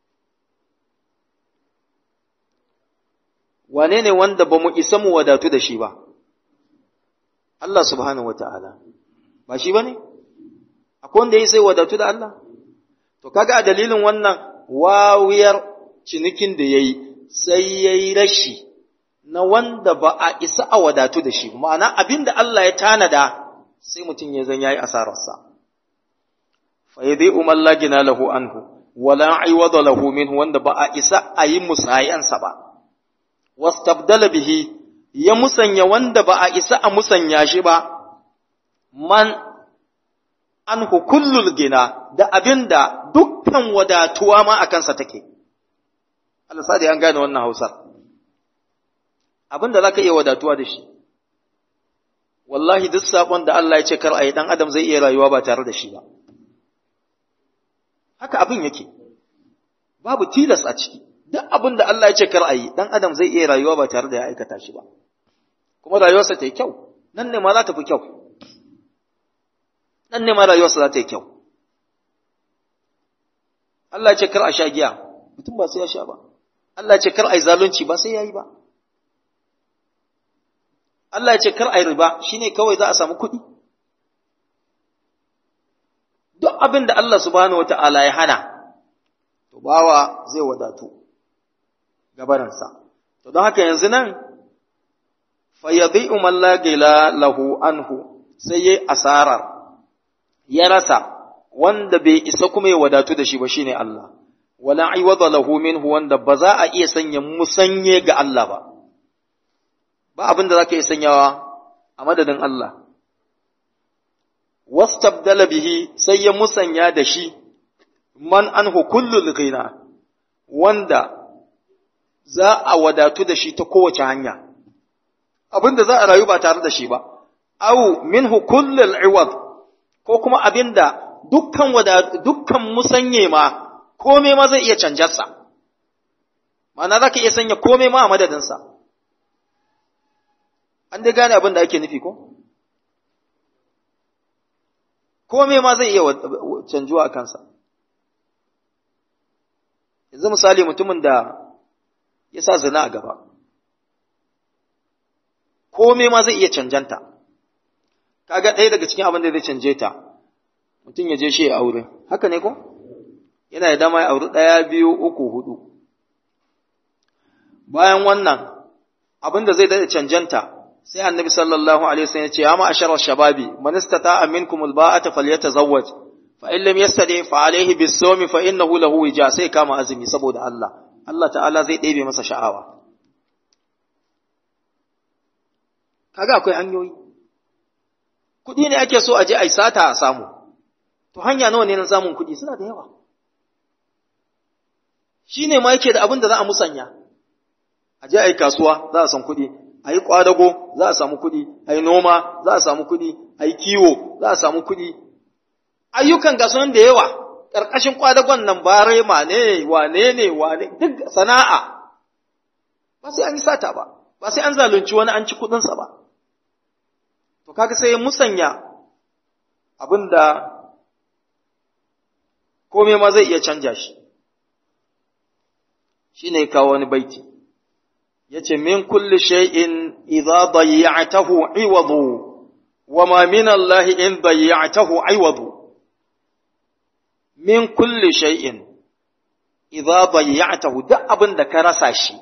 Wane ne wanda ba mu isa mu wadatu da shi ba? Allah subhanahu wa ta'ala, ba shi ba ne? Akwai wanda ya isa ya wadatu da Allah? To, kaga a dalilin wannan wawiyar cinikin da ya yi, sai ya yi rashi na wanda ba a isa a wadatu da shi, ma'ana abin da Allah ya tanada sai mutum ya zan yayi asararsa fa yadhi umal lagina lahu anhu wala aiwada lahu minhu wanda ba a isa a yi musayansa ba wastabdala bihi ya musanya wanda ba a isa a musanya shi ba man anhu kullul gina da abinda dukkan wadatuwa ma a kansa take Allah sa an gane wannan Hausar abinda zaka iya wadatuwa da shi wallahi duk sakon da Allah ya ce kar a yi ɗan adam zai iya rayuwa ba tare da shi ba. Haka abin yake, babu tilas a ciki, duk abin da Allah ya ce kar a yi ɗan adam zai iya rayuwa ba tare da ya aikata shi ba. Kuma rayuwarsa ta yi kyau, nan ne ma za ta fi kyau. Nan ne ma rayuwarsa za ta yi kyau. Allah ya ce kar a sha giya, mutum ba sai ya sha ba. Allah ya ce kar a yi zalunci ba sai ya yi ba. Allah ya ce kar a yi riba shi ne kawai za a samu kuɗi. Duk abin da Allah subhanahu wa ta'ala ya hana, to bawa zai wadatu gabarinsa. To don haka yanzu nan, fayyadai umar lagila lahu anhu sai ya asarar, ya rasa wanda bai isa kuma ya wadatu da shi ba shi ne Allah, wala aiwada lahu minhu wanda ba za a iya sanya musanye ga Allah ba. ba abin da zaka iya sanyawa a madadin Allah wastabdala bihi sai ya musanya da shi man anhu kullul ghina wanda za a wadatu da shi ta kowace hanya abinda za a rayu ba tare da shi ba au minhu kullul iwad ko kuma abinda dukkan wada dukkan musanye ma komai ma zai iya canjarsa ma'ana za ka iya sanya komai ma a madadinsa an dai gane abin da ake nufi ko komai ma zai iya canjuwa a kansa yanzu misali mutumin da ya sa zina a gaba komai ma zai iya canjanta kaga ɗaya daga cikin abin da zai canje ta mutum ya je shi ya aure haka ne ko yana da dama ya auri ɗaya biyu uku hudu bayan wannan abin da zai daɗa canjanta sai annabi sallallahu alaihi wasallam ya ce ya ma'ashara shababi man istata'a minkum alba'ata falyatazawwaj fa in lam yastadi fa alayhi bis-sawmi fa innahu lahu wija sai kama azumi saboda Allah Allah ta'ala zai ɗebe masa sha'awa kaga akwai hanyoyi kuɗi ne ake so a je a yi sata a samu to hanya nawa ne na samun kuɗi suna da yawa shi ne ma yake da abin da za a musanya a je a yi kasuwa za a san kuɗi a yi ƙwadago za a samu kuɗi a yi noma za a samu kuɗi a yi kiwo za a samu kuɗi ayyukan ga sunan da yawa ƙarƙashin ƙwadagon nan barema ne wane ne wane duk sana'a ba sai an yi sata ba ba sai an zalunci wani an ci kuɗinsa ba to kaga sai musanya abin da komai ma zai iya canja shi shi ne kawo wani baiti ya ce min kulli shay'in idza dayya'tahu iwadu wa ma min Allah in dayya'tahu iwadu min kulli shay'in idza dayya'tahu duk abin da ka rasa shi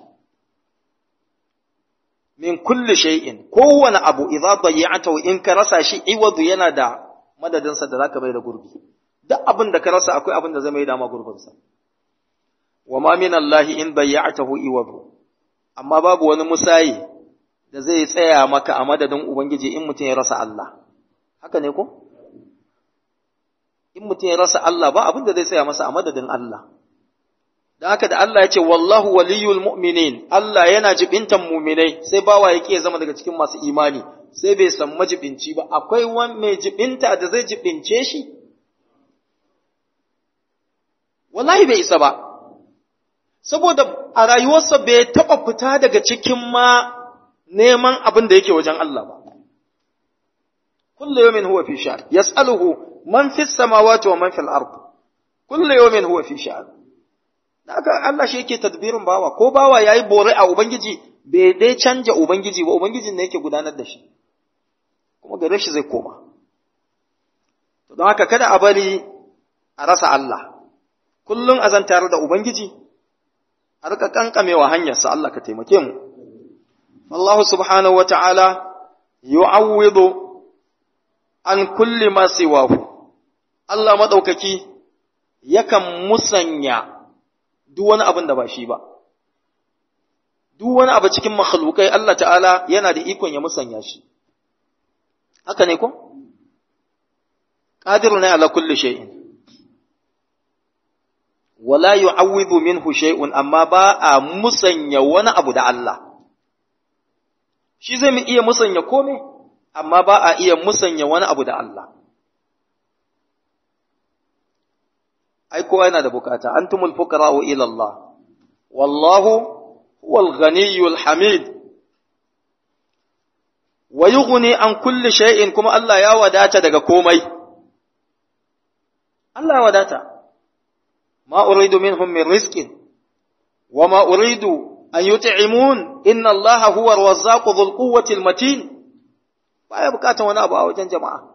min kulli shay'in kowane abu idza dayya'tahu in ka rasa shi iwadu yana da madadinsa da zaka bai da gurbi duk abin da ka rasa akwai abin da zai mai da ma gurbinsa wa ma min Allah in dayya'tahu iwadu amma babu wani musayi da zai tsaya maka a madadin ubangiji in mutum ya rasa Allah haka ne ko in mutum ya rasa Allah ba abin da zai tsaya masa a madadin Allah dan haka da Allah ya ce wallahu waliyul mu'minin Allah yana jibintan mu'minai sai bawa yake ya zama daga cikin masu imani sai bai san majibinci ba akwai wani mai jibinta da zai jibince shi wallahi bai isa ba saboda a rayuwarsa bai taɓa fita daga cikin ma neman abin da yake wajen Allah ba. Kullu yawmin huwa fi sha'an, yas'aluhu man fi samawati wa man fil ard. Kullu yawmin huwa fi sha'an. Haka Allah shi yake tadbirin bawa, ko bawa yayi bore a Ubangiji bai dai canja Ubangiji ba, Ubangijin ne yake gudanar da shi. Kuma gare shi zai koma. Don haka kada a bari a rasa Allah. Kullum a zan tare da Ubangiji, a rika kankamewa hanyarsa Allah ka taimake mu. Allah subhanahu wa ta'ala yu'awwidu an kulli ma siwahu. Allah maɗaukaki yakan musanya duk wani abin da ba shi ba. Duk wani abu cikin makhlukai Allah ta'ala yana da ikon ya musanya shi. Haka ne ko? Ƙadiru ne ala kulli shay'in. wala yu'awwidhu minhu shay'un amma ba a musanya wani abu da Allah shi zai mu iya musanya kome amma ba a iya musanya wani abu da Allah ai kowa yana da bukata antumul fuqara'u ila Allah wallahu huwal ghaniyyul hamid wa yughni an kulli shay'in kuma Allah ya wadata daga komai Allah ya wadata ما أريد منهم من رزق وما أريد أن يطعمون إن الله هو الرزاق ذو القوة المتين baya bukatan wani abu a wajen jama'a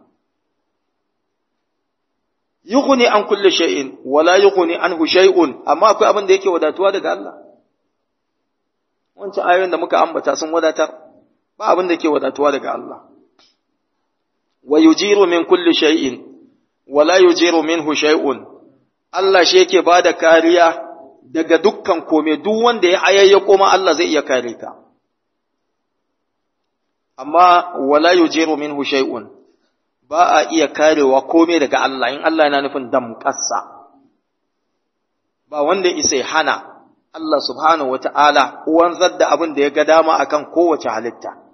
yughni an kulli shay'in wala yughni anhu shay'un amma akwai abin da yake wadatuwa daga Allah wancan ayoyin da muka ambata sun wadatar ba abin da yake wadatuwa daga Allah wa yujiru min kulli shay'in wala yujiru minhu shay'un Allah shi yake ba da kariya daga dukkan kome duk wanda ya hayayyako ma Allah zai iya kare ka. amma wala yujiru minhu shay'un ba a iya karewa komai daga Allah in Allah yana nufin damƙassa ba wanda isa ya hana Allah subhanahu wata'ala wanzar da abin da ya ga dama akan kowace halitta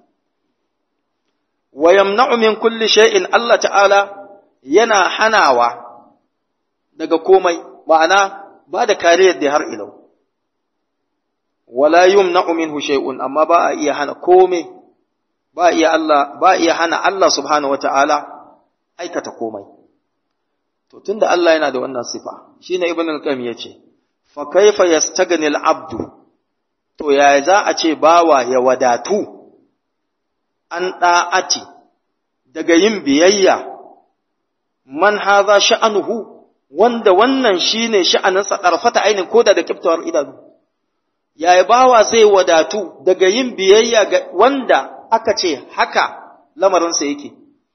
wa yamna'u min kulli shay'in Allah ta'ala yana hanawa daga komai ma'ana ba da kariyar da har ilau wala yumna'u minhu shay'un amma ba a iya hana komai ba iya Allah ba iya hana Allah subhanahu wata'ala aikata komai to tunda Allah yana da wannan sifa shine ibn al-qayyim yace fa kaifa yastaghni al-abdu to ya za a ce bawa ya wadatu an da'ati daga yin biyayya man hadha sha'anuhu wanda wannan shine sha'aninsa ƙarfata ainin koda da kiftawar idanu yaya bawa zai wadatu daga yin biyayya ga wanda aka ce haka lamarinsa yake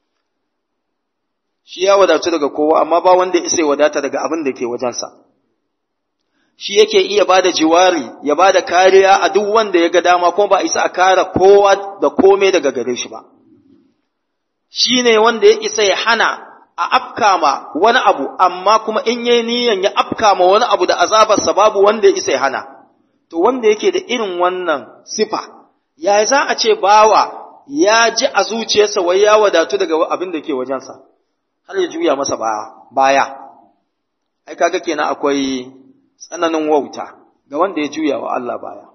shi ya wadatu daga kowa amma ba wanda ya isa wadata daga abin da ke wajensa shi yake iya bada jiwari ya bada kariya a duk wanda ya ga dama kuma ba isa a kare kowa da komai daga gare shi ba shi ne wanda ya isa ya hana a afkama wani abu amma kuma in yayi niyan ya afkama wani abu da azabarsa babu wanda ya isa ya hana to wanda yake da irin wannan sifa ya za a ce bawa ya ji a zuciyarsa wai ya wadatu daga abin da ke wajensa har ya juya masa baya ai kaga kenan akwai tsananin wauta ga wanda ya juya wa Allah baya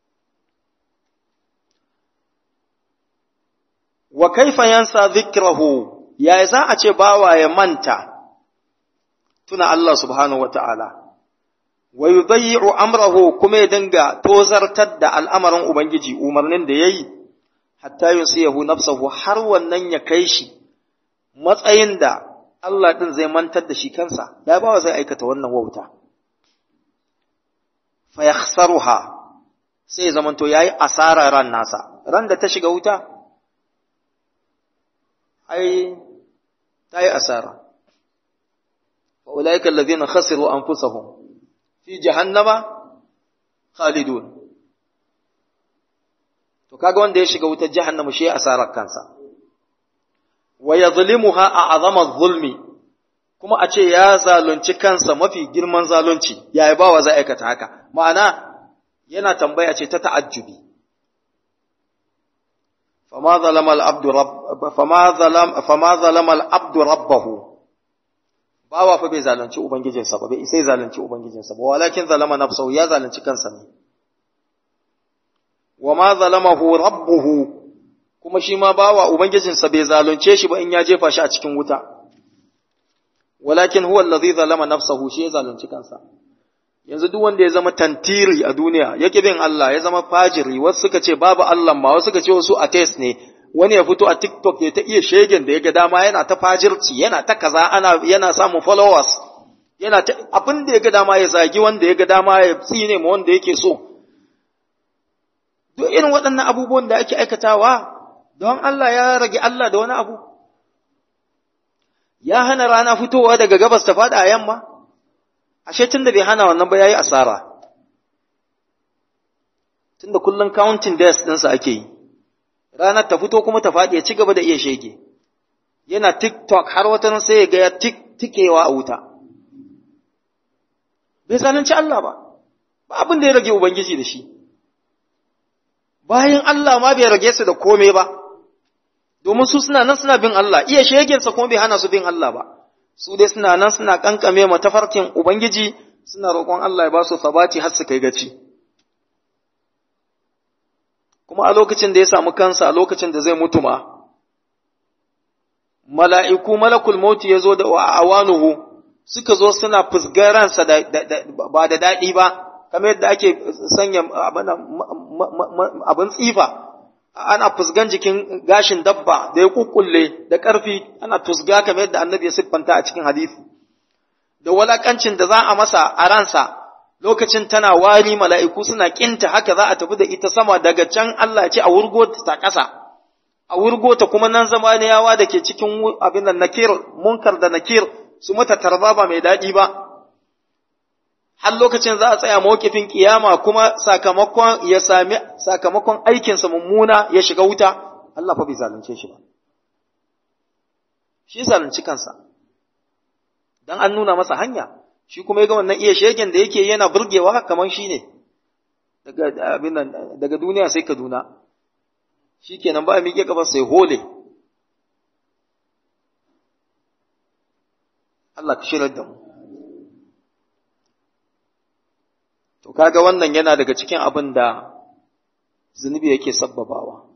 wa kaifa yansa dhikrahu ya za a ce bawa ya manta tuna Allah subhanahu wata'ala wa yudayyi'u amrahu kuma ya dinga tozartar da al'amarin ubangiji umarnin da yayi hatta yusiyahu nafsahu har wannan ya kai shi matsayin da Allah din zai mantar da shi kansa ya bawa zai aikata wannan wauta fa yakhsaruha sai zamanto yayi asara ran nasa ran da ta shiga wuta ai ta yi asara wa ulaika alladhina khasiru anfusahum fi jahannama khalidun to kaga wanda ya shiga wutar jahannama shi asarar kansa wa yadhlimuha a'zama zulmi kuma a ce ya zalunci kansa mafi girman zalunci yayi bawa zai aikata haka ma'ana yana tambaya ce ta ta'ajjubi فما ظلم العبد رب فما ظلم فما ظلم العبد ربه bawa fa bai zalunci ubangijinsa ba bai sai zalunci ubangijinsa ba walakin zalama nafsahu ya zalunci kansa ne wa ma zalamahu rabbuhu kuma shi ma bawa ubangijinsa bai zalunce shi ba in ya jefa shi a cikin wuta walakin huwa allazi zalama nafsahu shi ya zalunci kansa yanzu duk wanda ya zama tantiri a duniya yake bin Allah ya zama fajiri wasu suka ce babu Allah ma wasu suka ce wasu atheist ne wani ya fito a TikTok ya ta iya shegen da ya ga dama yana ta fajirci yana ta kaza ana yana samun followers yana ta abin da ya ga dama ya zagi wanda ya ga dama ya tsine ma wanda yake so duk irin waɗannan abubuwan da ake aikatawa don Allah ya rage Allah da wani abu ya hana rana fitowa daga gabas ta faɗa a yamma ashe tun da bai hana wannan ba yayi asara tunda kullun counting days ɗinsa ake yi ranar ta fito kuma ta faɗi ya ci gaba da iya shege yana tiktok har wata sai ya ga ya tikewa a wuta bai zalunci Allah ba ba abin da ya rage ubangiji da shi bayan Allah ma bai rage su da komai ba domin su suna nan suna bin Allah iya shegensa kuma bai hana su bin Allah ba su dai suna nan suna kankame ma tafarkin Ubangiji suna roƙon Allah ya ba su sabati har su kai gaci. Kuma a lokacin da ya samu kansa a lokacin da zai mutu ma, mala'iku malakul mauti ya zo da awanuhu suka zo suna fusgaransa ba da daɗi ba, kamar yadda ake sanya abin tsifa. ana fusgan jikin gashin dabba da ya kukkulle da ƙarfi ana tusga kamar yadda annabi ya siffanta a cikin hadisi da walakancin da za a masa a ransa lokacin tana wari mala'iku suna kinta haka za a tafi da ita sama daga can Allah ya ce a wurgo ta ƙasa a wurgo ta kuma nan zama ne yawa da ke cikin abin da nakir munkar da nakir su mata tarba ba mai daɗi ba har lokacin za a tsaya mawkifin kiyama kuma sakamakon ya sami sakamakon aikinsa mummuna ya shiga wuta Allah fa bai zalunce shi ba shi zalunci kansa dan an nuna masa hanya shi kuma ya ga wannan iya shegen da yake yana burgewa kamar shi ne daga abin nan daga duniya sai Kaduna shikenan ba miƙe kafa sai hole Allah ka shirar da mu to kaga wannan yana daga cikin abin da zunubi yake sabbabawa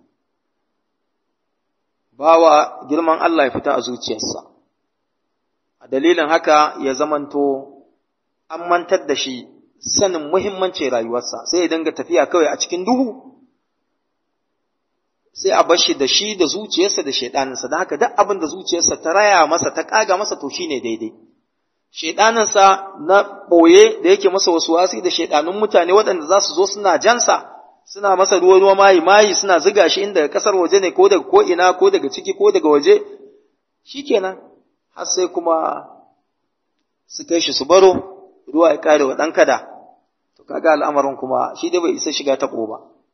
bawa girman Allah ya fita a zuciyarsa a dalilin haka ya zamanto an mantar da shi sanin muhimmancin rayuwarsa sai ya dinga tafiya kawai a cikin duhu sai a bar shi da shi da zuciyarsa da shaidaninsa da haka duk abin da zuciyarsa ta raya masa ta kaga masa to shine daidai shaidaninsa na ɓoye da yake masa wasu wasi da shaidanun mutane waɗanda za su zo suna jansa suna masa ruwa ruwa mayi mayi suna ziga shi inda kasar waje ne ko daga ko ina ko daga ciki ko daga waje shikenan har sai kuma su kai shi su baro ruwa ya kare wa ɗan kada to kaga al'amarin kuma shi dai bai isa shiga ta ba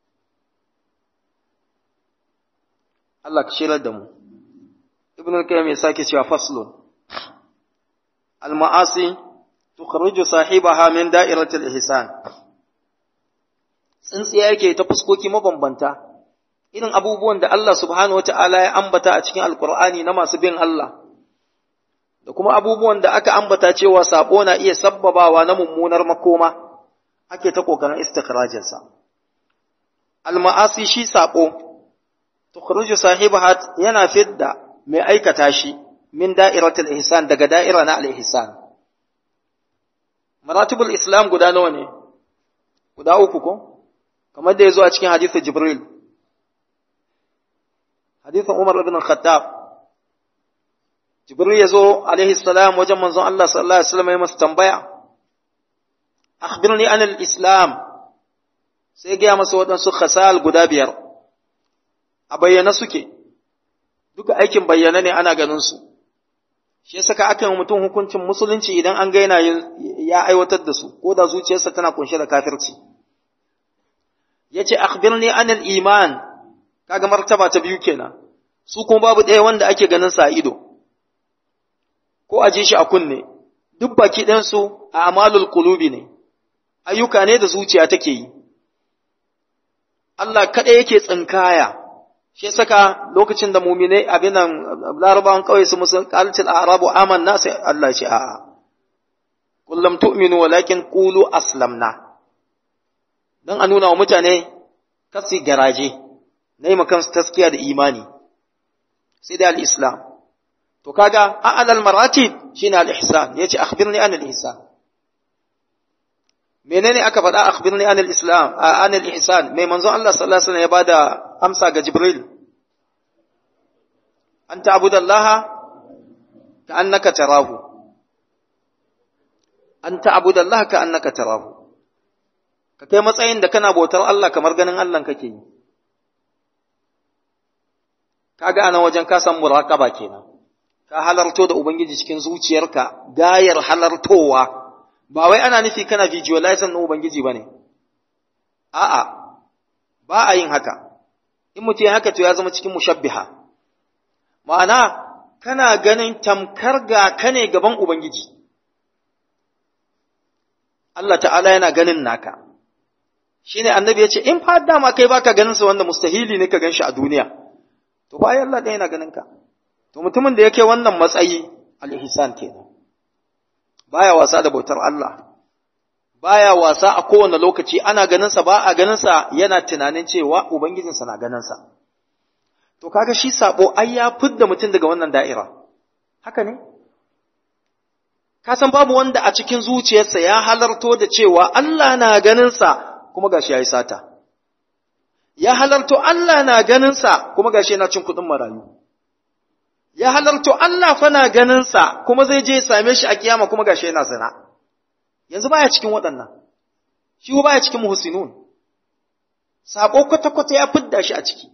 Allah ka shirar da mu ibn al-qayyim ya sake cewa faslun al-ma'asi tukhruju sahibaha min da'iratil ihsan tsintsiya yake ta fuskoki mabambanta irin abubuwan da Allah subhanahu wata'ala ya ambata a cikin alkur'ani na masu bin Allah da kuma abubuwan da aka ambata cewa sabo na iya sabbabawa na mummunar makoma ake ta kokarin istikhrajinsa alma'asi shi sabo tukhruju sahibaha yana fidda mai aikata shi min da'iratul ihsan daga da'ira na al-ihsan maratibul islam guda nawa ne guda uku ko kamar da ya zo a cikin hadisin Jibril, hadisin Umar ibn Khattab. Jibril ya zo alaihi salam wajen manzon Allah sallallahu alaihi wasallam ya masa tambaya. Akhbirni anil Islam. Sai gaya masa waɗansu khasal guda biyar. A bayyana suke. Duka aikin bayyana ne ana ganin su. Shi saka aka yi mutum hukuncin musulunci idan an ga yana ya aiwatar da su, ko da zuciyarsa tana kunshe da kafirci. yace akhbirni anil iman kaga martaba ta biyu kenan su kuma babu ɗaya wanda ake ganin sa a ido ko aje shi a kunne duk baki ɗan su a amalul qulubi ne ayyuka ne da zuciya take yi Allah kada yake tsinkaya shi saka lokacin da mu'minai abinan larabawan kawai su musun qaltil a'rabu amanna sai Allah ya ce a'a kullum tu'minu walakin qulu aslamna don a nuna wa mutane kasi garaje na yi makansu taskiya da imani sai da al'islam to kaga a'alal maratib shi ne al'ihsan ya ce akhbirni an al'ihsan menene aka faɗa akhbirni an al'islam an al'ihsan mai manzon Allah sallallahu alaihi wasallam ya bada amsa ga Jibril an ta'budallaha ka annaka tarahu an ta'budallaha ka annaka tarahu ka kai matsayin da kana bautar Allah kamar ganin Allah kake yi kaga anan wajen ka san muraqaba kenan ka halarto da ubangiji cikin zuciyarka gayar halartowa ba wai ana nufi kana visualizing na ubangiji bane a'a ba a yin haka in mutum haka to ya zama cikin mushabbiha ma'ana kana ganin tamkar ga kane gaban ubangiji Allah ta'ala yana ganin naka shine annabi ya ce in fa dama kai baka ganin sa wanda mustahili ne ka ganshi a duniya to bayan Allah ɗaya yana ganin ka to mutumin da yake wannan matsayi al-ihsan kenan baya wasa da bautar Allah baya wasa a kowane lokaci ana ganin sa ba a ganin sa yana tunanin cewa ubangijin sa na ganin sa to kaga shi sabo ai ya fidda mutum daga wannan da'ira haka ne ka san babu wanda a cikin zuciyarsa ya halarto da cewa Allah na ganin sa kuma gashi yayi sata ya halarto Allah na ganinsa kuma gashi yana cin kuɗin marayu ya halarto Allah fa na ganinsa kuma zai je same shi a kiyama kuma gashi yana zina yanzu baya cikin waɗannan shi baya cikin muhsinun sako kwata kwata ya fidda shi a ciki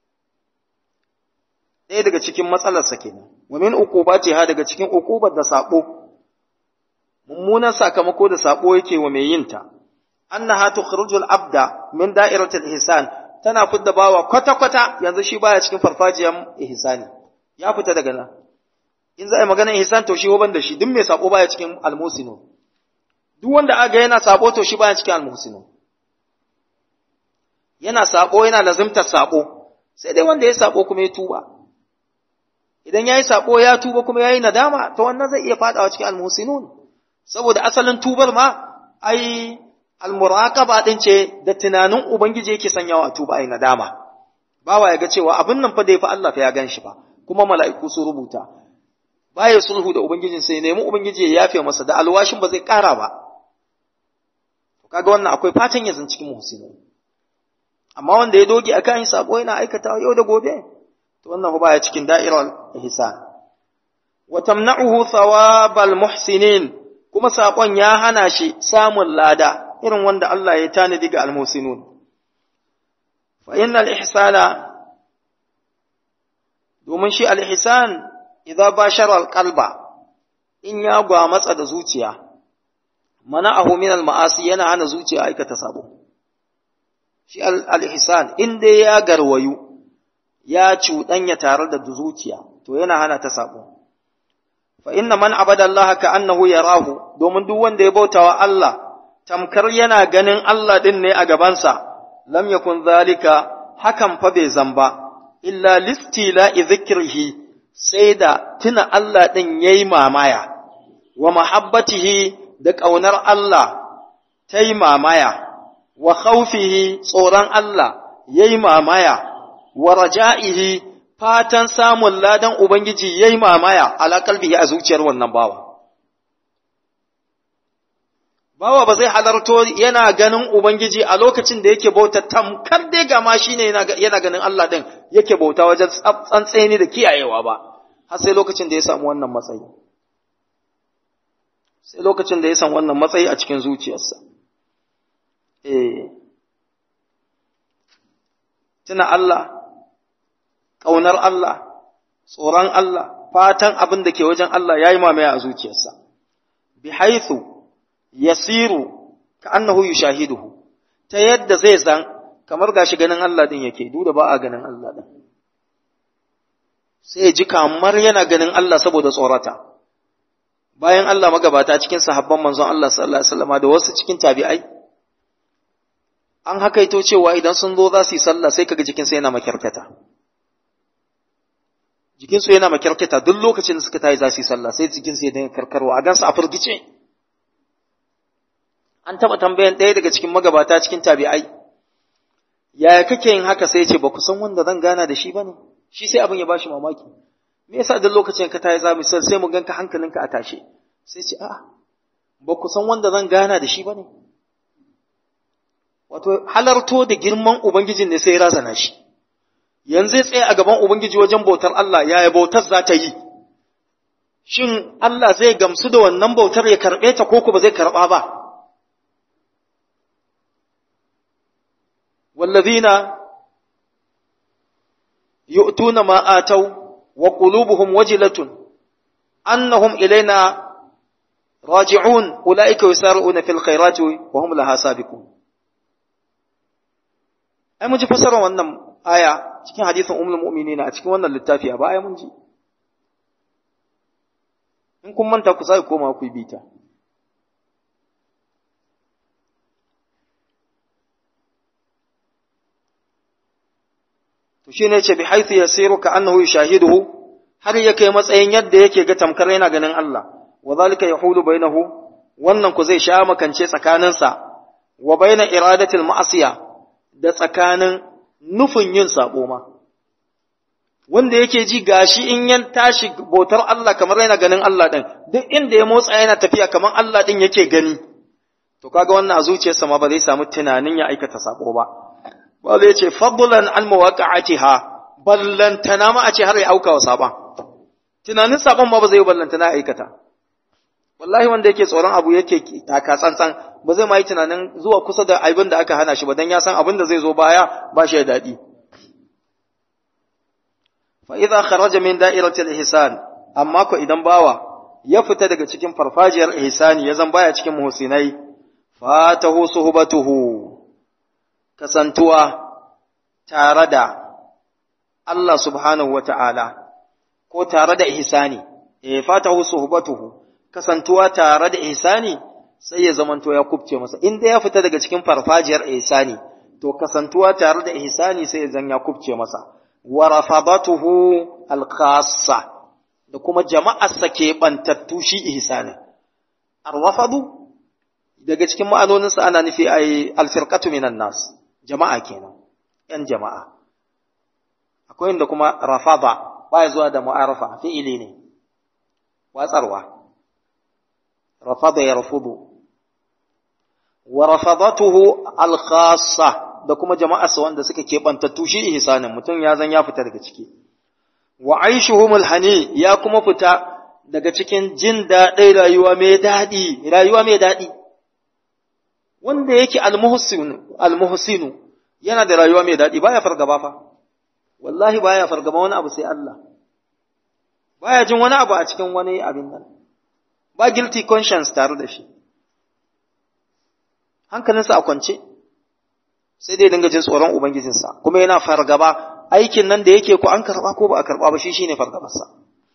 ɗaya daga cikin matsalarsa kenan wa min uqubati ha daga cikin uqubar da sabo mummunan sakamako da sabo yake wa mai yinta annaha tukhrijul abda min da'iratil ihsan tana fidda bawa kwata-kwata yanzu shi baya cikin farfajiyan ihsani ya fita daga nan in za a yi maganar ihsan to shi ban da shi duk mai sabo baya cikin almusinu duk wanda aga yana sabo to shi baya cikin almusinu yana sabo yana lazimtar sabo sai dai wanda ya sabo kuma ya tuba idan yayi sabo ya tuba kuma yayi nadama to wannan zai iya fadawa cikin almusinun saboda asalin tubar ma ai almuraqaba din ce da tunanin ubangiji yake sanyawa tuba ai nadama bawa ya ga cewa abin nan fa da yafi Allah fa ya gan shi ba kuma mala'iku su rubuta baya sulhu da ubangijin sai nemi ubangiji ya yafe masa da alwashin ba zai kara ba to kaga wannan akwai fatan ya cikin muhsinin amma wanda ya doge akan yin sabo yana aikata yau da gobe to wannan baya cikin da'irar ihsan wa tamna'uhu thawabal muhsinin kuma sakon ya hana shi samun lada irin wanda Allah ya tanadi ga almusinun fa innal ihsana domin shi al-ihsan idza bashara al-qalba in ya gwamatsa da zuciya mana'ahu min al-ma'asi yana hana zuciya aikata sabo shi al-ihsan in dai ya garwayu ya cuɗanya tare da zuciya to yana hana ta sabo fa inna man abada Allah ka annahu yarahu domin duk wanda ya bautawa Allah tamkar yana ganin Allah din ne a gabansa lam yakun zalika hakan fa bai zamba illa listila dhikrihi sai da tuna Allah din yayi mamaya wa mahabbatihi da ƙaunar Allah ta yi mamaya wa khawfihi tsoron Allah yayi mamaya wa raja'ihi fatan samun ladan Ubangiji ya yi mamaya ala kalbihi a zuciyar wannan bawa. Bawa ba zai halarto yana ganin Ubangiji a lokacin da yake bauta tamkar dai gama shi ne yana ganin Allah ɗin yake bauta wajen tsantseni da kiyayewa ba, har sai lokacin da ya samu wannan matsayi. Sai lokacin da ya samu wannan matsayi a cikin zuciyarsa. Eh, tuna Allah, ƙaunar Allah, tsoron Allah, fatan abin da ke wajen Allah ya yi mamaya a zuciyarsa, bi haithu yasiru ka annahu yushahiduhu ta yadda zai zan kamar gashi ganin Allah din yake duk da ba a ganin Allah din sai ji kamar yana ganin Allah saboda tsorata bayan Allah magabata cikin sahabban manzon Allah sallallahu alaihi wasallam da wasu cikin tabi'ai an hakaito cewa idan sun zo za su yi sallah sai kaga jikinsa yana makyarkata jikinsu yana makyarkata duk lokacin da suka tayi za su yi sallah sai jikinsu ya dinga karkarwa a gansu a firgice an taɓa tambayan ɗaya daga cikin magabata cikin tabi'ai yaya kake yin haka sai ce ba ku san wanda zan gana da shi ba ne shi sai abin ya bashi mamaki me yasa duk lokacin ka tayi za mu sai mu ganka hankalinka a tashe sai ce a'a ba ku san wanda zan gana da shi ba ne wato halarto da girman ubangijin ne sai ya razana shi yanzu ya tsaye a gaban Ubangiji wajen bautar Allah yaya bautar za ta yi, shin Allah zai gamsu da wannan bautar ya karɓe ta ko ba zai karɓa ba. Wallazina yu'tuna ma atau wa qulubuhum wajilatun annahum ilaina raji'un ulaika yusari'una fil khairati wa hum laha sabiqun ai mun ji fasarar wannan aya cikin hadisin ummul mu'minin a cikin wannan littafi a baya mun ji in kun manta ku sai koma ku bita to shine ce bi haythu yasiru ka annahu yushahiduhu har ya kai matsayin yadda yake ga tamkar yana ganin Allah wa zalika yahulu bainahu wannan ku zai sha makance tsakaninsa wa baina iradatil ma'asiya da tsakanin nufin yin sabo ma wanda yake ji gashi in yan tashi bautar Allah kamar yana ganin Allah din duk inda ya motsa yana tafiya kamar Allah din yake gani to kaga wannan a zuciyarsa ma ba zai samu tunanin ya aikata sabo ba ba zai ce fadlan an mawaqi'atiha ballantana ma a ce har ya auka wa saban tunanin saban ma ba zai ballantana ya aikata wallahi wanda yake tsoron abu yake taka tsantsan ba zai ma yi tunanin zuwa kusa da abin da aka hana shi ba dan ya san abin da zai zo baya ba shi da daɗi fa idza kharaja min da'iratil ihsan amma ko idan bawa ya fita daga cikin farfajiyar ihsani ya zan baya cikin muhsinai fatahu suhbatuhu kasantuwa tare da Allah subhanahu wata'ala ko tare da ihsani eh fatahu suhbatuhu kasantuwa tare da ihsani sai ya zamanto ya kubce masa inda ya fita daga cikin farfajiyar ihsani to kasantuwa tare da ihsani sai ya zan ya kubce masa wa rafadatuhu al-khassa da kuma jama'arsa ke bantattu shi ihsani arwafadu daga cikin ma'anoninsa ana nufi ai alfirqatu minan nas jama'a kenan yan jama'a akwai inda kuma rafada baya zuwa da mu'arafa fi'ili ne watsarwa rafada yarfudu wa rafadatuhu al-khassa da kuma jama'arsa wanda suka keɓantattu shi ihsanin mutum ya zan ya fita daga ciki wa aishuhumul hani ya kuma fita daga cikin jin daɗin rayuwa mai daɗi rayuwa mai daɗi wanda yake almuhsinu almuhsinu yana da rayuwa mai daɗi baya fargaba fa wallahi baya fargaba wani abu sai Allah baya jin wani abu a cikin wani abin nan ba guilty conscience tare da shi hankalinsa a kwance sai dai dinga jin tsoron ubangijinsa kuma yana fargaba aikin nan da yake ko an karba ko ba a karba ba shi shine fargabarsa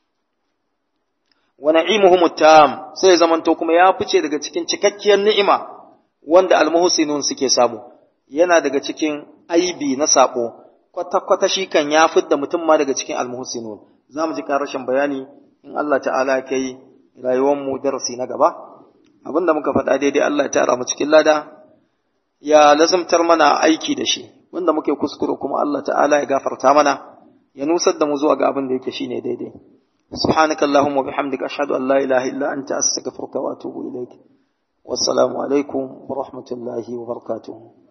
wa na'imuhum tam sai zamanto kuma ya fice daga cikin cikakkiyar ni'ima wanda almuhsinun suke samu yana daga cikin aibi na sako kwata kwata shi kan ya fidda mutum ma daga cikin almuhsinun zamu ji karashin bayani in Allah ta'ala ya kai rayuwar mu darasi na gaba abinda muka faɗa daidai Allah ya tara mu cikin lada ya lazimtar mana aiki da shi wanda muke kuskure kuma Allah ta'ala ya gafarta mana ya nusar da mu zuwa ga abin da yake shine daidai سبحانك اللهم وبحمدك أشهد أن لا إله إلا أنت أستغفرك وأتوب إليك والسلام عليكم ورحمة الله وبركاته